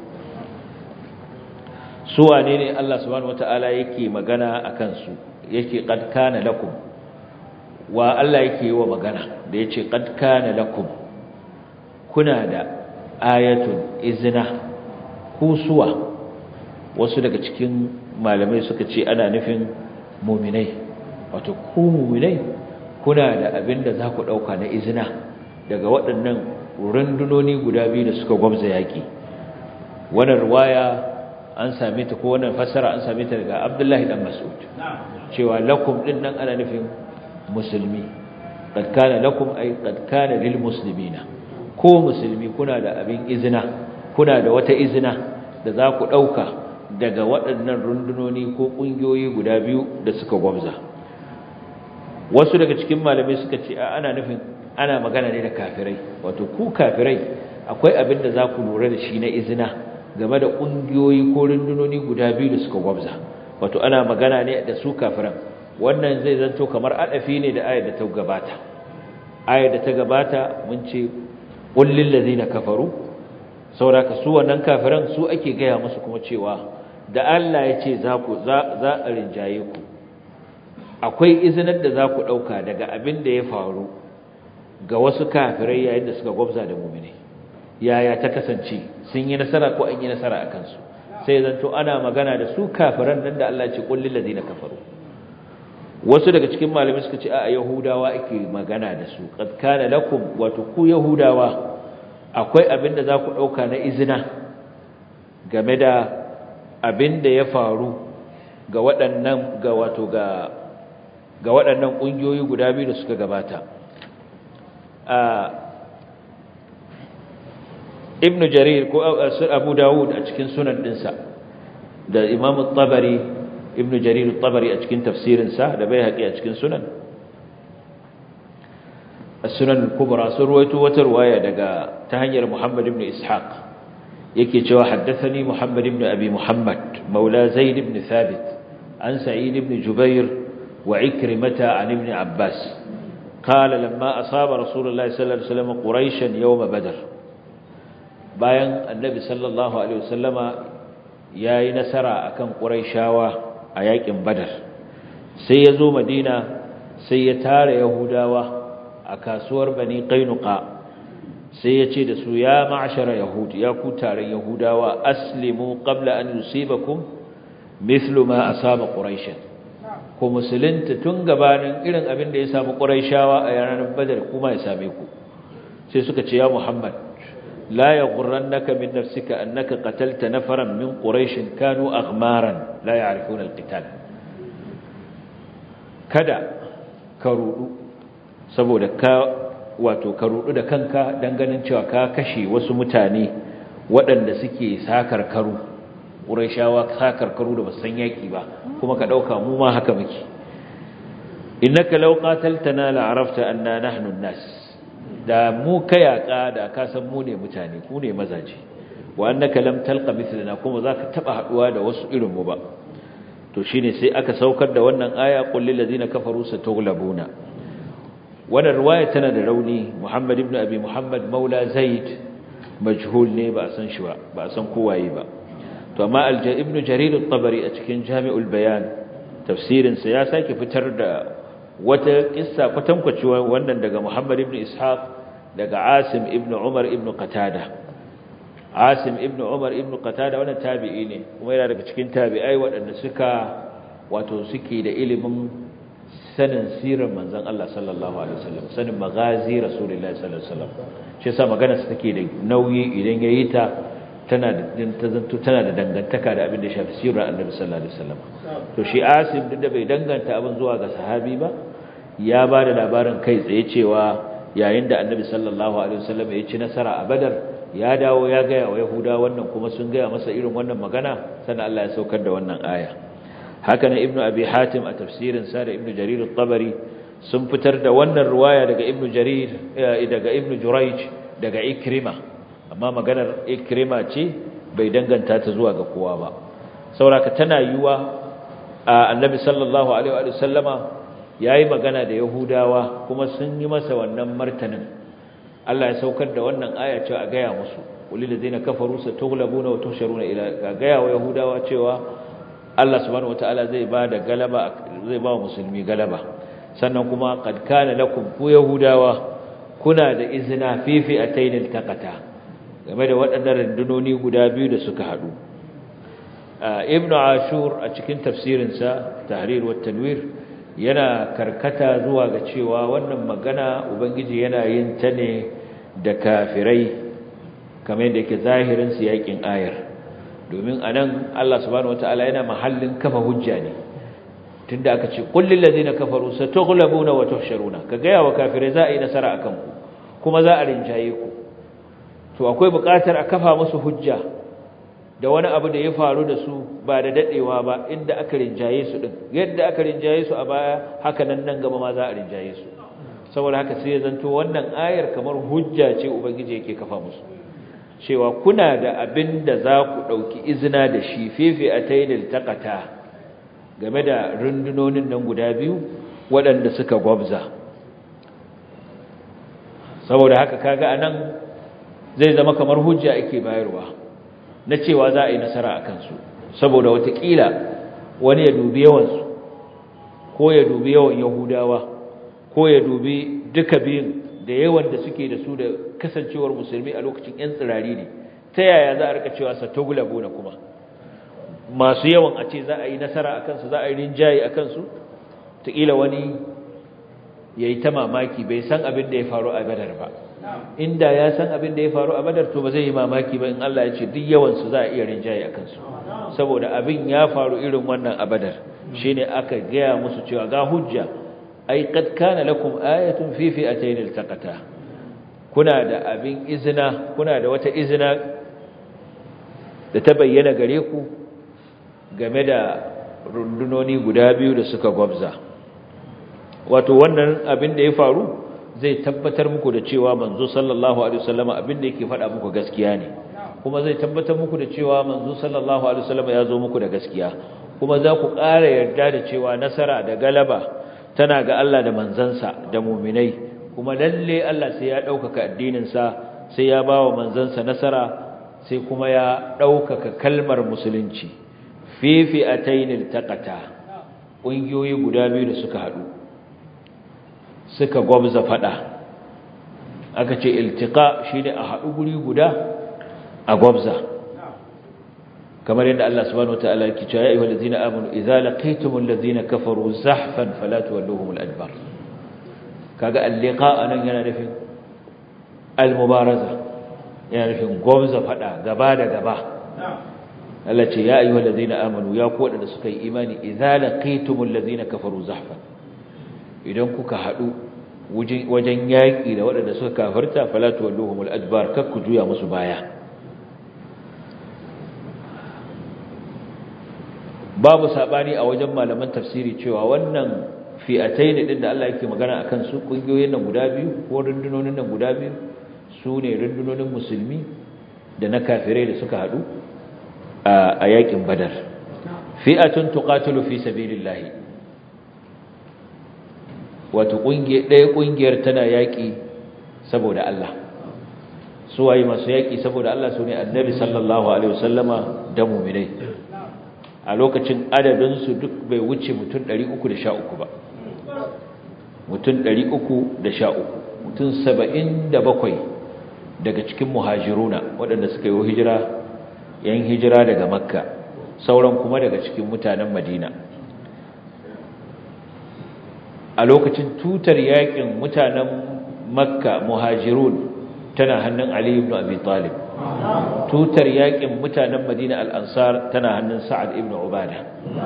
su wane ne Allah subhanahu wata'ala yake magana a kansu yake qad kana lakum wa Allah yake yi wa magana da yace qad kana lakum kuna da ayatun izna kusuwa wasu daga cikin malamai suka ce ana nufin mu'minai wato ku mu'minai kuna da abin da za ku dauka na izina daga waɗannan rundunoni guda biyu da suka gwamza yaki wannan riwaya an same ta ko wannan fassara an same ta daga Abdullahi dan Mas'ud cewa lakum din nan ana nufin musulmi qad kana lakum ay qad kana lil muslimina ko musulmi kuna da abin izina kuna da wata izina da za ku dauka daga waɗannan rundunoni ko kungiyoyi guda biyu da suka gwamza wasu daga cikin malamai suka ce ana nufin ana magana ne da kafirai wato ku kafirai akwai abin da za ku lura da shi na izina game da ƙungiyoyi ko rundunoni guda biyu da suka gwabza wato ana magana ne da su kafiran wannan zai zanto kamar adafi ne da ayar da ta gabata ayar da ta gabata mun ce kullil ladina kafaru sauraka su wannan kafiran su ake gaya musu kuma cewa da Allah ya ce za ku za a rinjaye ku akwai izinar da za ku ɗauka daga abin da ya faru ga wasu kafirai yayin da suka gwabza da mumini yaya ta kasance sun yi nasara ko an yi nasara a kansu sai zanto ana magana da su kafiran nan da Allah ce kullil ladina kafaru wasu daga cikin malamai suka ce a yahudawa ake magana da su qad kana lakum wato ku yahudawa akwai abin da za ku ɗauka na izina game da abin da ya faru ga waɗannan ga wato ga ga waɗannan ƙungiyoyi guda biyu da suka gabata ibnu jarir ko abu dawud a cikin sunan ɗinsa da imam tabari ibnu jarir tabari a cikin tafsirinsa da bai haƙi a cikin sunan sunan kubra sun ruwaito wata ruwaya daga ta hanyar muhammad ibn ishaq yake cewa haddathani muhammad ibn abi muhammad maula zaid ibn thabit an sa'id ibn jubair wa ikrimata an ibn abbas قال لما أصاب رسول الله صلى الله عليه وسلم قريشا يوم بدر bayan annabi sallallahu alaihi wasallama yayi nasara akan quraishawa a yakin badar sai ya zo madina sai ya tare yahudawa a kasuwar bani qainuqa sai ya ce da su ya ma'ashara yahud ya ku taron yahudawa aslimu qabla an yusibakum mithlu ma asaba quraishan ku musulunta tun gabanin irin abin da ya samu quraishawa a ranar badar kuma ya same ku sai suka ce ya muhammad لا يغرنك من نفسك أنك قتلت نفرا من قريش كانوا أغمارا لا يعرفون القتال kada ka rudu saboda ka wato ka rudu da kanka dan ganin cewa ka kashe wasu mutane waɗanda suke sakar karu ƙurayshawa sakar karu da basan yaki ba kuma ka ɗauka mu ma haka muke innaka law qataltana la arafta anna nahnu an-nas da mu kayaka da ka san mu ne mutane ku ne mazaje wa annaka lam talqa mithlana kuma zaka taba haduwa da wasu irin mu ba to shine sai aka saukar da wannan aya qul lil ladina kafaru satughlabuna wannan riwaya tana da rauni Muhammad ibn Abi Muhammad Maula Zaid majhul ne ba san shi ba ba san kowaye ba to amma al ibn Jarir at-Tabari a cikin Jami'ul Bayan tafsirin sa ya sake fitar da wata kissa kwatankwaci wannan daga Muhammad ibn Ishaq daga Asim ibn Umar ibn Qatada Asim ibn Umar ibn Qatada wannan tabi'i ne kuma yana daga cikin tabi'ai waɗanda suka wato suke da ilimin sanin sirar manzon Allah sallallahu alaihi wasallam sanin magazi rasulullahi sallallahu alaihi wasallam shi yasa magana su take da nauyi idan yayi ta tana da ta zanto tana da dangantaka da abin da ya shafi sirar annabi sallallahu alaihi wasallam to shi Asim duk da bai danganta abin zuwa ga sahabi ba ya ba da labarin kai tsaye cewa yayin da annabi sallallahu alaihi wasallam ya ci nasara a Badar ya dawo ya gaya wa Yahuda wannan kuma sun gaya masa irin wannan magana sannan Allah ya saukar da wannan aya haka nan Ibn Abi Hatim a tafsirin sa da Ibn Jarir at-Tabari sun fitar da wannan riwaya daga Ibn Jarir daga Ibn Jurayj daga Ikrima amma maganar Ikrima ce bai danganta ta zuwa ga kowa ba saboda tana yiwa annabi sallallahu alaihi wa sallama yayi magana da yahudawa kuma sun yi masa wannan martanin Allah ya saukar da wannan aya cewa a gaya musu ulil ladina kafaru satughlabuna wa tusharuna ila ga gaya wa yahudawa cewa Allah subhanahu wataala zai ba da galaba zai ba musulmi galaba sannan kuma qad kana lakum ku yahudawa kuna da izina fi fi'atayn iltaqata game da waɗannan rundunoni guda biyu da suka haɗu ibnu ashur a cikin tafsirinsa tahrir wa tanwir yana karkata zuwa ga cewa wannan magana ubangiji yana yin ta ne da kafirai kamar yadda yake zahirin su yakin ayar domin anan Allah subhanahu wataala yana mahallin kafa hujja ne tunda aka ce qul lil ladina kafaru satughlabuna wa tuhsharuna ka ga yawa kafirai za a yi nasara akan ku kuma za a rinjaye ku to akwai buƙatar a kafa musu hujja da wani abu da ya faru da su ba da dadewa ba inda aka rinjaye su din yadda aka rinjaye su a baya haka nan nan gaba ma za a rinjaye su saboda haka sai ya zanto wannan ayar kamar hujja ce ubangiji yake kafa musu cewa kuna da abin da za ku ɗauki izina da shi fefe a tainil takata game da rundunonin nan guda biyu waɗanda suka gwabza saboda haka kaga anan zai zama kamar hujja ake bayarwa na cewa za a yi nasara a kansu saboda watakila wani ya dubi yawansu ko ya dubi yawan yahudawa ko ya dubi duka biyun da yawan da suke da su da kasancewar musulmi a lokacin 'yan tsirari ne ta yaya za a rika cewa satogula gona kuma masu yawan a ce za a yi nasara a kansu za a yi rinjaye a kansu taƙila wani ya yi ta mamaki bai san abin da ya faru a badar ba inda ya san abin da ya faru a badar to ba zai yi mamaki ba in Allah ya ce duk yawansu za a iya rinjaye a kansu saboda abin ya faru irin wannan a badar shi ne aka gaya musu cewa ga hujja ai kad kana lakum ayatun fi fi'atayn iltaqata kuna da abin izina kuna da wata izina da ta bayyana gare ku game da rundunoni guda biyu da suka gwabza wato wannan abin da ya faru zai tabbatar muku da cewa manzo sallallahu alaihi wasallam abin da yake faɗa muku gaskiya ne kuma zai tabbatar muku da cewa manzo sallallahu alaihi wasallam ya zo muku da gaskiya kuma za ku ƙara yarda da cewa nasara da galaba tana ga Allah da manzansa da muminai kuma lalle Allah sai ya ɗaukaka addininsa sai ya ba wa manzansa nasara sai kuma ya ɗaukaka kalmar musulunci fifi a tainil taƙata ƙungiyoyi guda biyu da suka haɗu suka gwabza faɗa aka ce iltiƙa shi ne a haɗu guri guda a gwabza kamar yadda Allah subhanahu wataala yake cewa ya ayyuhal ladzina amanu idza laqitumul ladzina kafaru zahfan fala tuwalluhumul adbar kaga al-liqa anan yana nufin al-mubaraza yana nufin gwabza fada gaba da gaba Allah ce ya ayyuhal ladzina amanu ya ku wadanda suka yi imani idza laqitumul ladzina kafaru zahfan idan kuka hadu wajen yaki da wadanda suka kafirta fala tuwalluhumul adbar kakku juya musu baya babu sabani a wajen malaman tafsiri cewa wannan fi'atayn din da Allah yake magana akan su kungiyoyin nan guda biyu ko rundunonin nan guda biyu su ne rundunonin musulmi da na kafirai da suka hadu a yakin badar fi'atun tuqatilu fi sabilillah wato kungiye ɗaya kungiyar tana yaki saboda Allah su waye masu yaki saboda Allah su ne annabi sallallahu alaihi wasallama da mu'minai a lokacin adadinsu duk bai wuce mutum 313 ba mutum 313 mutum 77 daga cikin muhajiruna waɗanda suka yi hijira yan hijira daga makka sauran kuma daga cikin mutanen madina a lokacin tutar yakin mutanen makka muhajirun tana hannun ali ibn abi talib tutar yakin mutanen Madina al-Ansar tana hannun Sa'ad ibn Ubada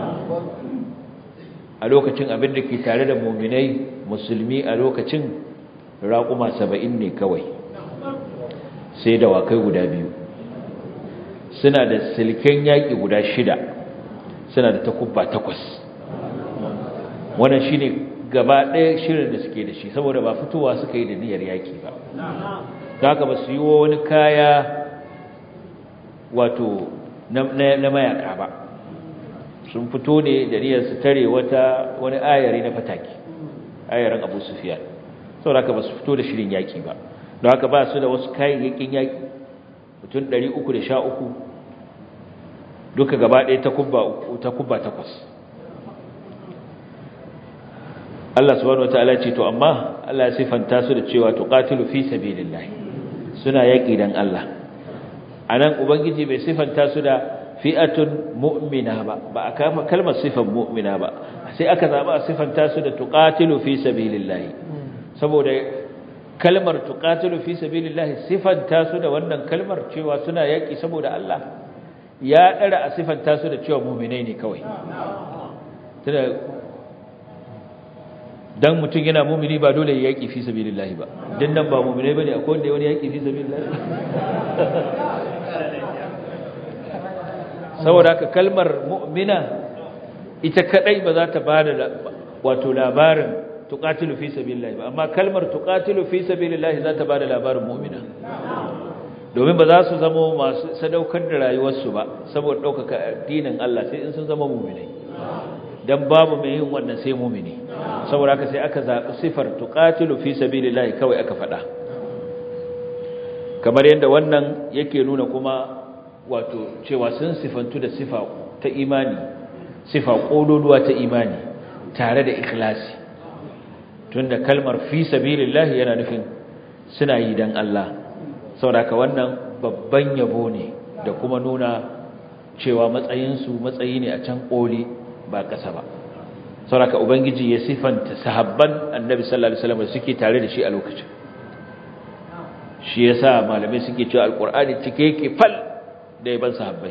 a lokacin abin da ke tare da mu'minai musulmi a lokacin raƙuma 70 ne kawai sai da wakai guda biyu suna da silken yaƙi guda shida suna da takubba takwas wannan shine gaba ɗaya shirin da suke da shi saboda ba fitowa suka yi da niyyar yaƙi ba haka ba su yi wani kaya wato na mayaka ba sun fito ne da niyyar su tare wata wani ayari na fataki ayarin abu sufiyan saboda haka ba su fito da shirin yaki ba don haka ba su da wasu kayayyakin yaki mutum 313 duka gaba ɗaya ta kubba takwas Allah subhanahu wataala ce to amma Allah ya sifanta su da cewa tuqatilu fi sabilillah suna yaki dan Allah anan ubangiji bai sifanta su da fi'atun mu'mina ba ba a kama kalmar sifan mu'mina ba sai aka zaba a sifanta su da tuqatilu fi sabilillah saboda kalmar tuqatilu fi sabilillah sifanta su da wannan kalmar cewa suna yaki saboda Allah ya dara a sifanta su da cewa mu'minai ne kawai tunda dan mutum yana mumini ba dole ya yaki fi sabilillah ba dan nan ba mu'minai bane akwai wanda wani yaki fi sabilillah saboda haka kalmar mu'mina ita kadai ba za ta bada wato labarin tuqatilu fi sabilillah ba amma kalmar tuqatilu fi sabilillah za ta bada labarin mu'mina domin ba za su zama masu sadaukar da rayuwarsu ba saboda daukaka addinin Allah sai in sun zama mu'minai dan babu mai yin wannan sai mu'mini saboda haka sai aka zabi sifar tuqatilu fi sabilillah kawai aka faɗa kamar yadda wannan yake nuna kuma wato cewa sun sifantu da sifa ta ta imani sifa kololuwa ta imani tare da ikhlasi tunda kalmar fi sabilillah yana nufin suna yi dan Allah saboda wannan babban yabo ne da kuma nuna cewa matsayinsu matsayi ne a can koli ba ƙasa ba saboda ubangiji ya sifanta sahabban annabi sallallahu alaihi wasallam suke tare da shi a lokacin shi yasa malamai suke cewa alqur'ani cike yake fal da yaban sahabbai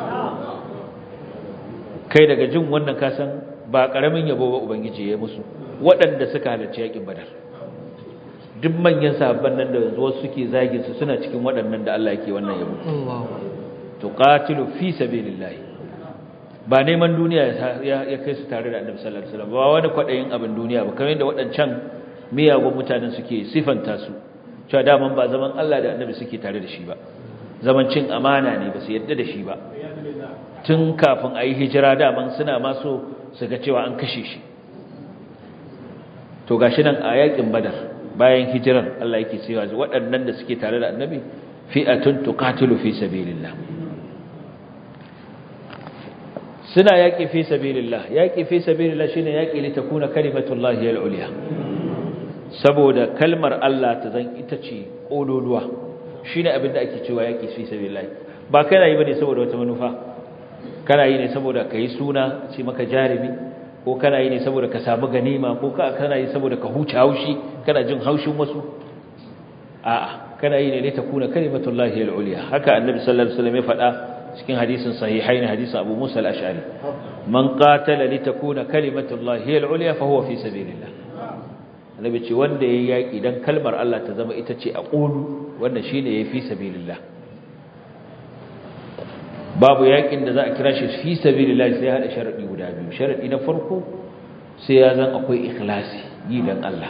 kai daga jin wannan kasan ba karamin yabo ba ubangiji ya musu waɗanda suka halarci yakin badar duk manyan sahabban nan da wasu suke zagin su suna cikin waɗannan da Allah yake wannan yabo tuqatilu fi sabilillah ba neman duniya ya kai su tare da Annabi sallallahu alaihi wasallam ba wani kwadayin abin duniya ba kamar yadda waɗancan miyagun mutanen suke sifanta su cewa daman ba zaman Allah da Annabi suke tare da shi ba zaman cin amana ne ba su yadda da shi ba tun kafin a yi hijira daman suna maso su ga cewa an kashe shi to gashi nan a yakin badar bayan hijirar Allah yake cewa waɗannan da suke tare da annabi fi'atun tuqatilu fi sabilillah suna yaki fi sabilillah yaki fi sabilillah shine yaki li takuna kalimatullahi al-ulya saboda kalmar Allah ta zan ita ce kololuwa shine abin da ake cewa yaki fi sabilillah ba kana yi bane saboda wata manufa kana yi ne saboda kai suna ce maka jarimi ko kana yi ne saboda ka samu ganima ko kana yi saboda ka huce haushi kana jin haushin wasu a'a kana yi ne ne ta kuna kalimatullahi al-ulya haka annabi sallallahu alaihi wasallam ya faɗa cikin hadisin sahihain hadisin Abu Musa al-Ash'ari man qatala li takuna kalimatullahi al-ulya fa huwa fi sabilillah annabi ce wanda yayi yaki dan kalmar Allah ta zama ita ce a qulu wanda shine yayi fi sabilillah babu yakin da za a kira shi fi sabilillah sai hada sharadi guda biyu sharadi na farko sai ya zan akwai ikhlasi yi dan Allah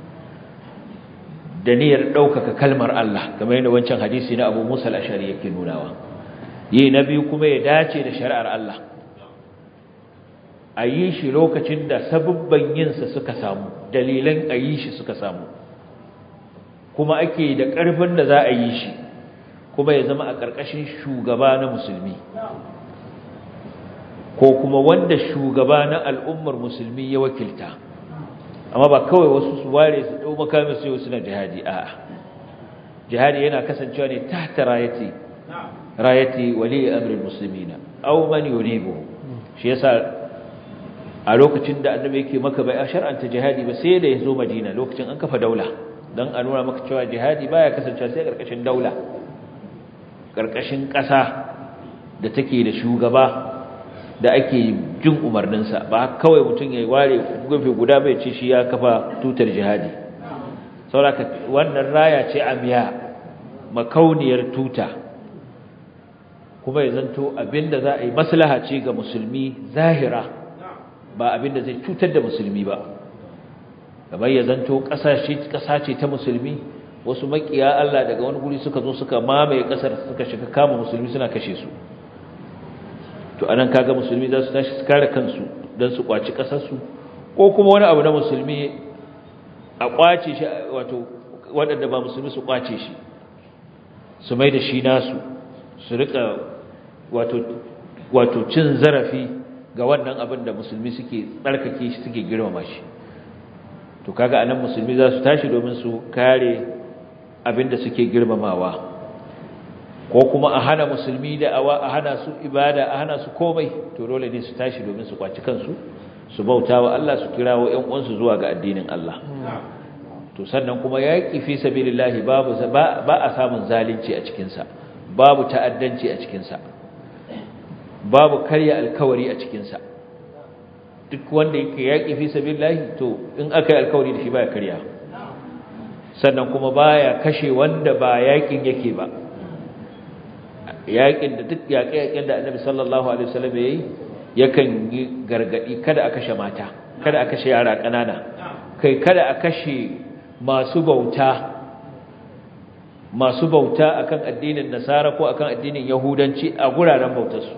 da niyyar daukaka kalmar Allah kamar yadda wancan hadisi na Abu Musa al-Ashari yake nunawa yi na biyu kuma ya dace da shari'ar Allah a yi shi lokacin da sabubban yinsa suka samu dalilan a yi shi suka samu kuma ake da ƙarfin da za a yi shi kuma ya zama a ƙarƙashin shugaba na musulmi ko kuma wanda shugaba na al'ummar musulmi ya wakilta amma ba kawai wasu su ware su ɗau makamin su yau suna jihadi a'a jihadi yana kasancewa ne tahta rayati rayati wali amrin muslimina aw man yunibu shi yasa a lokacin da annabi yake maka bai shar'anta jihadi ba sai da ya zo madina lokacin an kafa daula dan a nuna maka cewa jihadi baya kasancewa sai karkashin daula karkashin ƙasa da take da shugaba da ake jin umarninsa ba kawai mutum ya ware gefe guda bai ce shi ya kafa tutar jihadi sauraka wannan raya ce amiya makauniyar tuta kuma ya zanto abinda za a yi maslaha ce ga musulmi zahira ba abinda zai cutar da musulmi ba kamar ya zanto ƙasa ce ta musulmi wasu makiya Allah daga wani guri suka zo suka mamaye ƙasar suka shiga kama musulmi suna kashe su to anan kaga musulmi za su tashi su kare kansu don su kwaci ƙasarsu ko kuma wani abu na musulmi a kwace shi wato waɗanda ba musulmi su kwace shi su mai da shi nasu su rika wato wato cin zarafi ga wannan abin da musulmi suke tsarkake shi suke girmama shi to kaga anan musulmi za su tashi domin su kare abin da suke girmamawa ko kuma a hana musulmi da awa a hana su ibada a hana su komai to dole ne su tashi domin su kwaci kansu su bauta wa Allah su kirawo ƴan uwansu zuwa ga addinin Allah to sannan kuma yaqi fi sabilillahi babu ba a samun zalunci a cikin sa babu ta'addanci a cikin sa babu karya alkawari a cikin sa duk wanda yake yaqi fi sabilillahi to in aka yi alkawari da shi baya karya sannan kuma baya kashe wanda ba yakin yake ba yakin da duk yaƙe-yaƙen da annabi sallallahu alaihi wasallam yayi yakan yi gargadi kada a kashe mata kada a kashe yara ƙanana kai kada a kashe masu bauta masu bauta akan addinin nasara ko akan addinin yahudanci a guraren bautarsu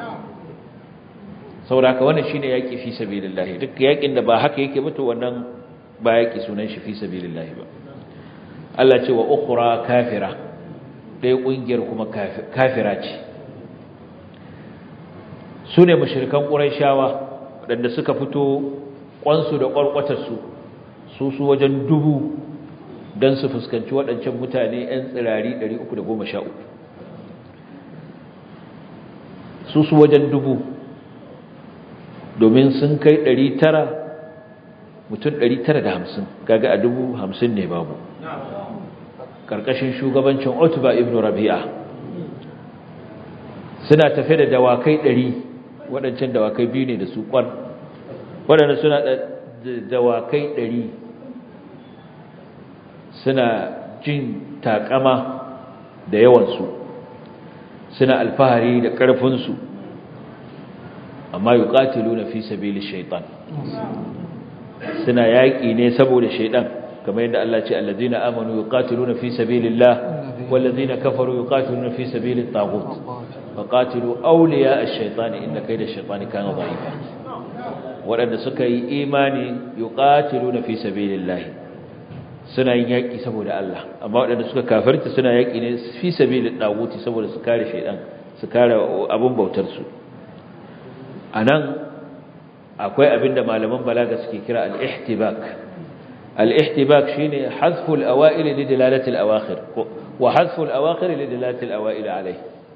saboda wannan shine yaki fi sabilillah duk yakin da ba haka yake ba to wannan ba yaki sunan shi fi sabilillah ba Allah ce wa ukhra kafira ɗaya ƙungiyar kuma kafira ce su ne mashirkan ƙuraishawa waɗanda suka fito ƙwansu da ƙwarƙwatarsu su su wajen dubu don su fuskanci waɗancan mutane 'yan tsirari 313 su su wajen dubu domin sun kai 900 mutum 950 kaga a dubu hamsin ne babu ƙarƙashin shugabancin otuba ibn rabi'a suna tafe da dawakai 100 waɗancan dawakai biyu ne da su ƙwan waɗanda suna da dawakai 100 suna jin takama da yawansu suna alfahari da ƙarfinsu amma yi ƙatilu na fi sabili shaitan suna yaƙi ne saboda shaitan kamar yadda Allah ce allazina amanu yuqatiluna fi sabilillah wallazina kafaru yuqatiluna fi sabilit taghut faqatilu awliya ash-shaytani inna kayda ash-shaytani kana dha'ifa wadanda suka yi imani yuqatiluna fi sabilillah suna yin yaƙi saboda Allah amma wadanda suka kafirta suna yaƙi ne fi sabilit taghut saboda su kare shaytan su kare abun bautar su anan akwai abinda malaman balaga suke kira al-ihtibak الاحتباك شيني حذف الأوائل لدلالة الأواخر وحذف الأواخر لدلالة الأوائل عليه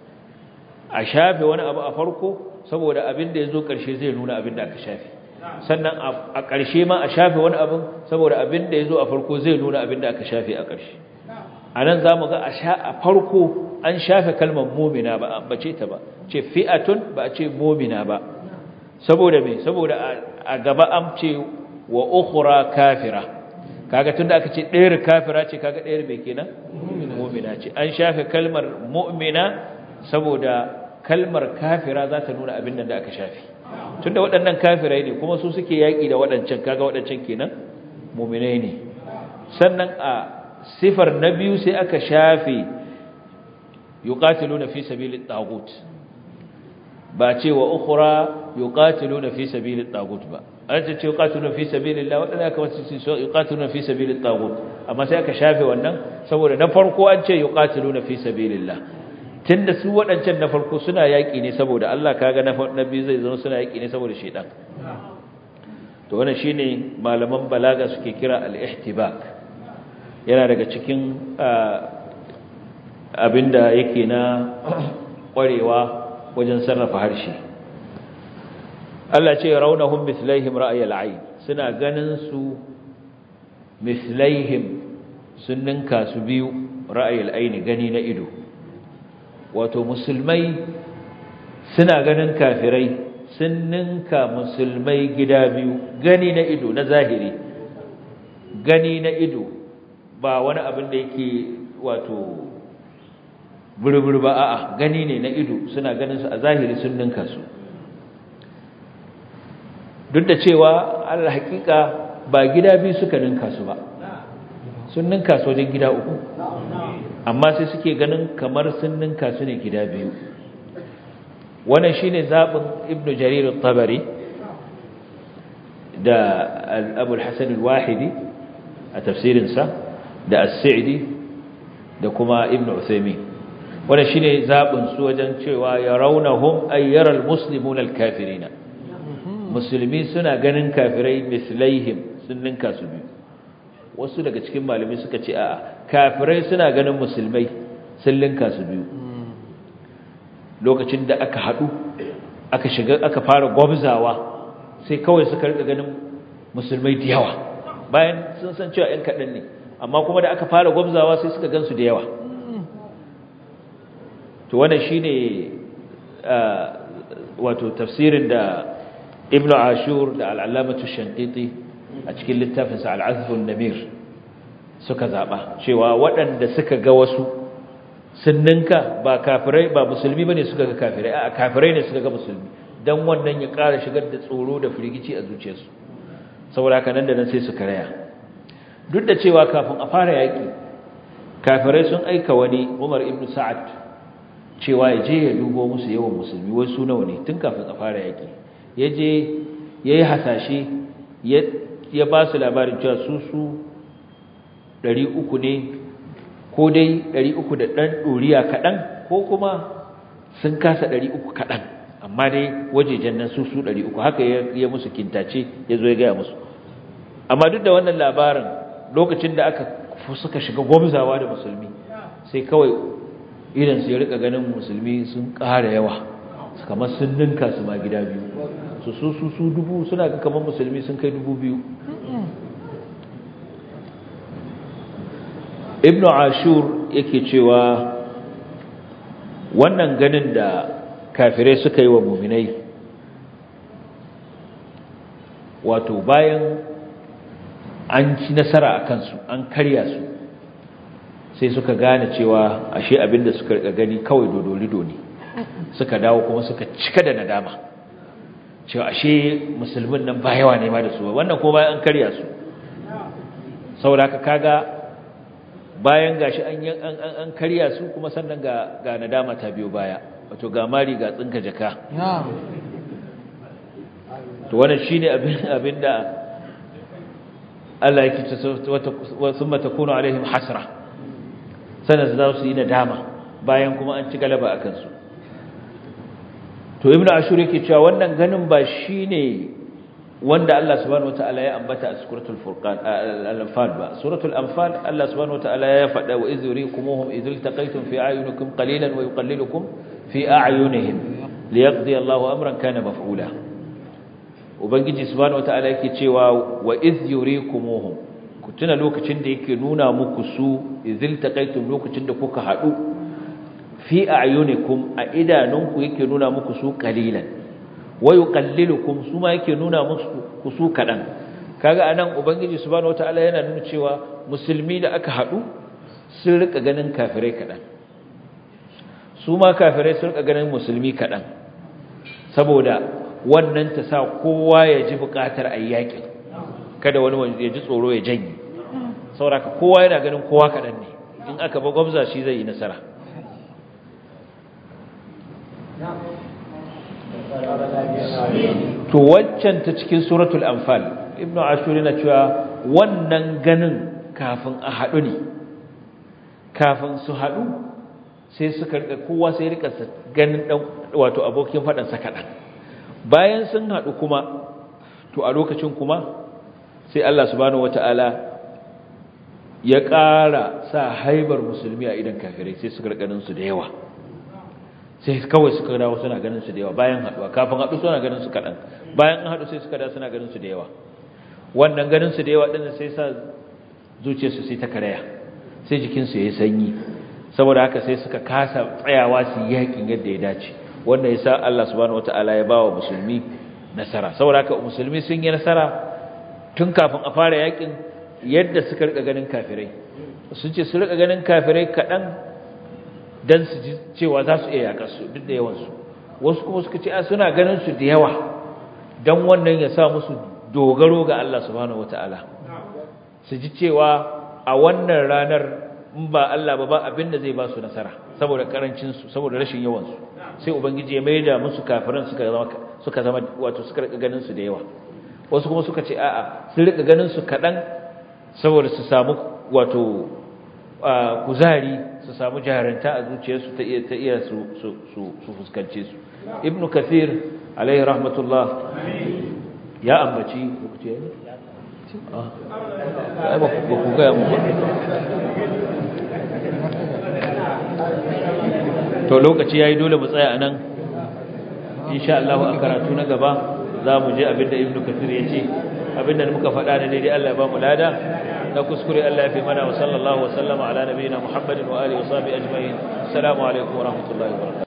أشافي وانا أبا أفركو سبو دا أبن دا يزو كرشي زي نونا أبن دا أكشافي sannan a ƙarshe ma a shafe wani abin saboda abin da ya zo a farko zai nuna abin da aka shafe a ƙarshe a nan za mu ga a farko an shafe kalmar momina ba a bace ta ba ce fi'atun ba a ce momina ba saboda me saboda a gaba an ce wa ukhra kafira kaga tunda aka ce ɗayar kafira ce kaga ɗayar mai kenan mu'mina ce an shafe kalmar mu'mina saboda kalmar kafira za ta nuna abin nan da aka shafe tunda waɗannan kafirai ne kuma su suke yaƙi da waɗancan kaga waɗancan kenan mu'minai ne sannan a sifar na biyu sai aka shafe yuqatiluna fi sabilit tagut ba ce wa ukhra yuqatiluna fi sabilit tagut ba an ce ce yuqatiluna fi sabilillah wadanda aka wasu su yuqatiluna fi sabilit tagut amma sai aka shafe wannan saboda na farko an ce yuqatiluna fi sabilillah tunda su wadancan na farko suna yaki ne saboda Allah kaga na nabi zai zama suna yaki ne saboda shedan to wannan shine malaman balaga suke kira al-ihtibak yana daga cikin abinda yake na kwarewa wajen sarrafa harshe Allah ce raunahum mislaihim ra'ayil ayn suna ganin su mislaihim sun ninka su biyu ra'ayil ayn gani na ido wato musulmai suna ganin kafirai sun ninka musulmai gida biyu gani na ido na zahiri gani na ido ba wani abin da yake wato burbur ba a'a gani ne na ido suna ganin su a zahiri sun ninka su duk da cewa Allah hakika ba gida biyu suka ninka su ba sun ninka su wajen gida uku amma sai suke ganin kamar sun ninka su ne gida biyu wannan shine zabin ibnu jarir at-tabari da abu al-hasan al-wahidi a tafsirinsa da as-sa'di da kuma ibnu uthaymin wannan shine zabin su wajen cewa yarawnahum ayyaral muslimuna al-kafirina musulmi suna ganin kafirai mislaihim sun ninka su biyu wasu daga cikin malamai suka ce a'a kafirai suna ganin musulmai sun ninka su biyu lokacin da aka hadu aka shiga aka fara gwabzawa sai kawai suka rika ganin musulmai da yawa bayan sun san cewa ɗan kaɗan ne amma kuma da aka fara gwabzawa sai suka gansu da yawa to wannan shine wato tafsirin da ibn ashur da al'alamatu shankiti a cikin littafinsa al'azfun namir suka zaɓa cewa waɗanda suka ga wasu sun ninka ba kafirai ba musulmi ba ne suka ga kafirai a kafirai ne suka ga musulmi don wannan ya ƙara shigar da tsoro da firgici a zuciyarsu saboda haka nan da nan sai su karaya duk da cewa kafin a fara yaƙi kafirai sun aika wani umar ibn sa'ad cewa ya je ya dubo musu yawan musulmi wai su nawa ne tun kafin a fara yaƙi ya je ya yi hasashe ya ba su labarin cewa su su ɗari uku ne ko dai ɗari uku da ɗan ɗoriya kaɗan ko kuma sun kasa ɗari uku kaɗan amma dai wajejen nan su su 300 haka ya musu kintace ya zo ya gaya musu amma duk da wannan labarin lokacin da aka suka shiga gwamzawa da musulmi sai kawai idan su ya rika ganin musulmi sun ƙara yawa kamar sun ninka su ma gida biyu su su su su dubu suna ga kamar musulmi sun kai dubu biyu ibnu ashur yake cewa wannan ganin da kafirai suka yi wa muminai wato bayan an ci nasara a kansu an karya su sai suka gane cewa ashe abinda suka rika gani kawai dodolido ne suka dawo kuma suka cika da nadama cewa ashe musulmin nan ba yawa ne ma da su wannan kuma bayan an karya su saboda kaga bayan gashi an an karya su kuma sannan ga ga nadama ta biyo baya wato ga mari ga tsinka jaka to wannan shine abin abinda Allah yake ce thumma takunu alaihim hasra sanan za su yi nadama bayan kuma an ci galaba akan su to ibnu ashur yake cewa wannan ganin ba shine wanda Allah subhanahu wataala ya ambata a suratul furqan al-anfal ba suratul anfal Allah subhanahu wataala ya faɗa wa idh yurikumuhum idh iltaqaytum fi a'yunikum qalilan wa yuqallilukum fi a'yunihim liyaqdi Allahu amran kana maf'ula ubangiji subhanahu wataala yake cewa wa idh yurikumuhum ku tuna lokacin da yake nuna muku su idh iltaqaytum lokacin da kuka hadu fi a'yunikum a idanunku yake nuna muku su qalilan wa yuqallilukum su ma yake nuna muku ku su kadan kaga anan ubangiji subhanahu wataala yana nuna cewa musulmi da aka hadu sun rika ganin kafirai kadan su ma kafirai sun rika ganin musulmi kadan saboda wannan ta sa kowa ya ji bukatar ayyakin kada wani ya ji tsoro ya janye saboda kowa yana ganin kowa kadan ne in aka ba gwamza shi zai yi nasara to waccan ta cikin suratul anfal ibnu ashur yana cewa wannan ganin kafin a hadu ne kafin su hadu sai suka rika kowa sai rika ganin dan wato abokin fadan sa kadan bayan sun hadu kuma to a lokacin kuma sai Allah subhanahu wataala ya ƙara sa haibar musulmi a idan kafirai sai suka rika ganin su da yawa sai kawai suka dawo suna ganin su da yawa bayan haduwa kafin hadu suna ganin su kadan bayan an hadu sai suka dawo suna ganin su da yawa wannan ganin su da yawa din sai sa zuciyarsu sai ta karaya sai jikin su yayi sanyi saboda haka sai suka kasa tsayawa su yakin yadda ya dace wanda yasa Allah subhanahu wataala ya bawa musulmi nasara saboda haka musulmi sun yi nasara tun kafin a fara yakin yadda suka rika ganin kafirai sun ce su rika ganin kafirai kadan dan su ji cewa za su iya yakar su duk da yawansu wasu kuma suka ce suna ganin su da yawa dan wannan ya sa musu dogaro ga Allah subhanahu wataala su ji cewa a wannan ranar in ba Allah ba ba abin da zai ba su nasara saboda karancin su saboda rashin yawan su sai ubangiji ya maida musu kafiran suka zama suka zama wato suka rika ganin su da yawa wasu kuma suka ce a'a sun rika ganin su kadan saboda su samu wato kuzari su samu jaranta a zuciyarsu ta iya ta iya su su su fuskance su ibnu kathir alaihi rahmatullah ya ambaci lokaci ne ah ba ku ga mu ba to lokaci yayi dole mu tsaya anan insha Allah a karatu na gaba za mu je abinda ibnu kathir ya ce abinda muka faɗa ne daidai Allah ya ba mu lada na kuskure Allah ya fi mana wa sallallahu wa sallama ala nabiyina Muhammadin wa alihi wa sahbihi ajma'in assalamu alaikum wa rahmatullahi wa barakatuh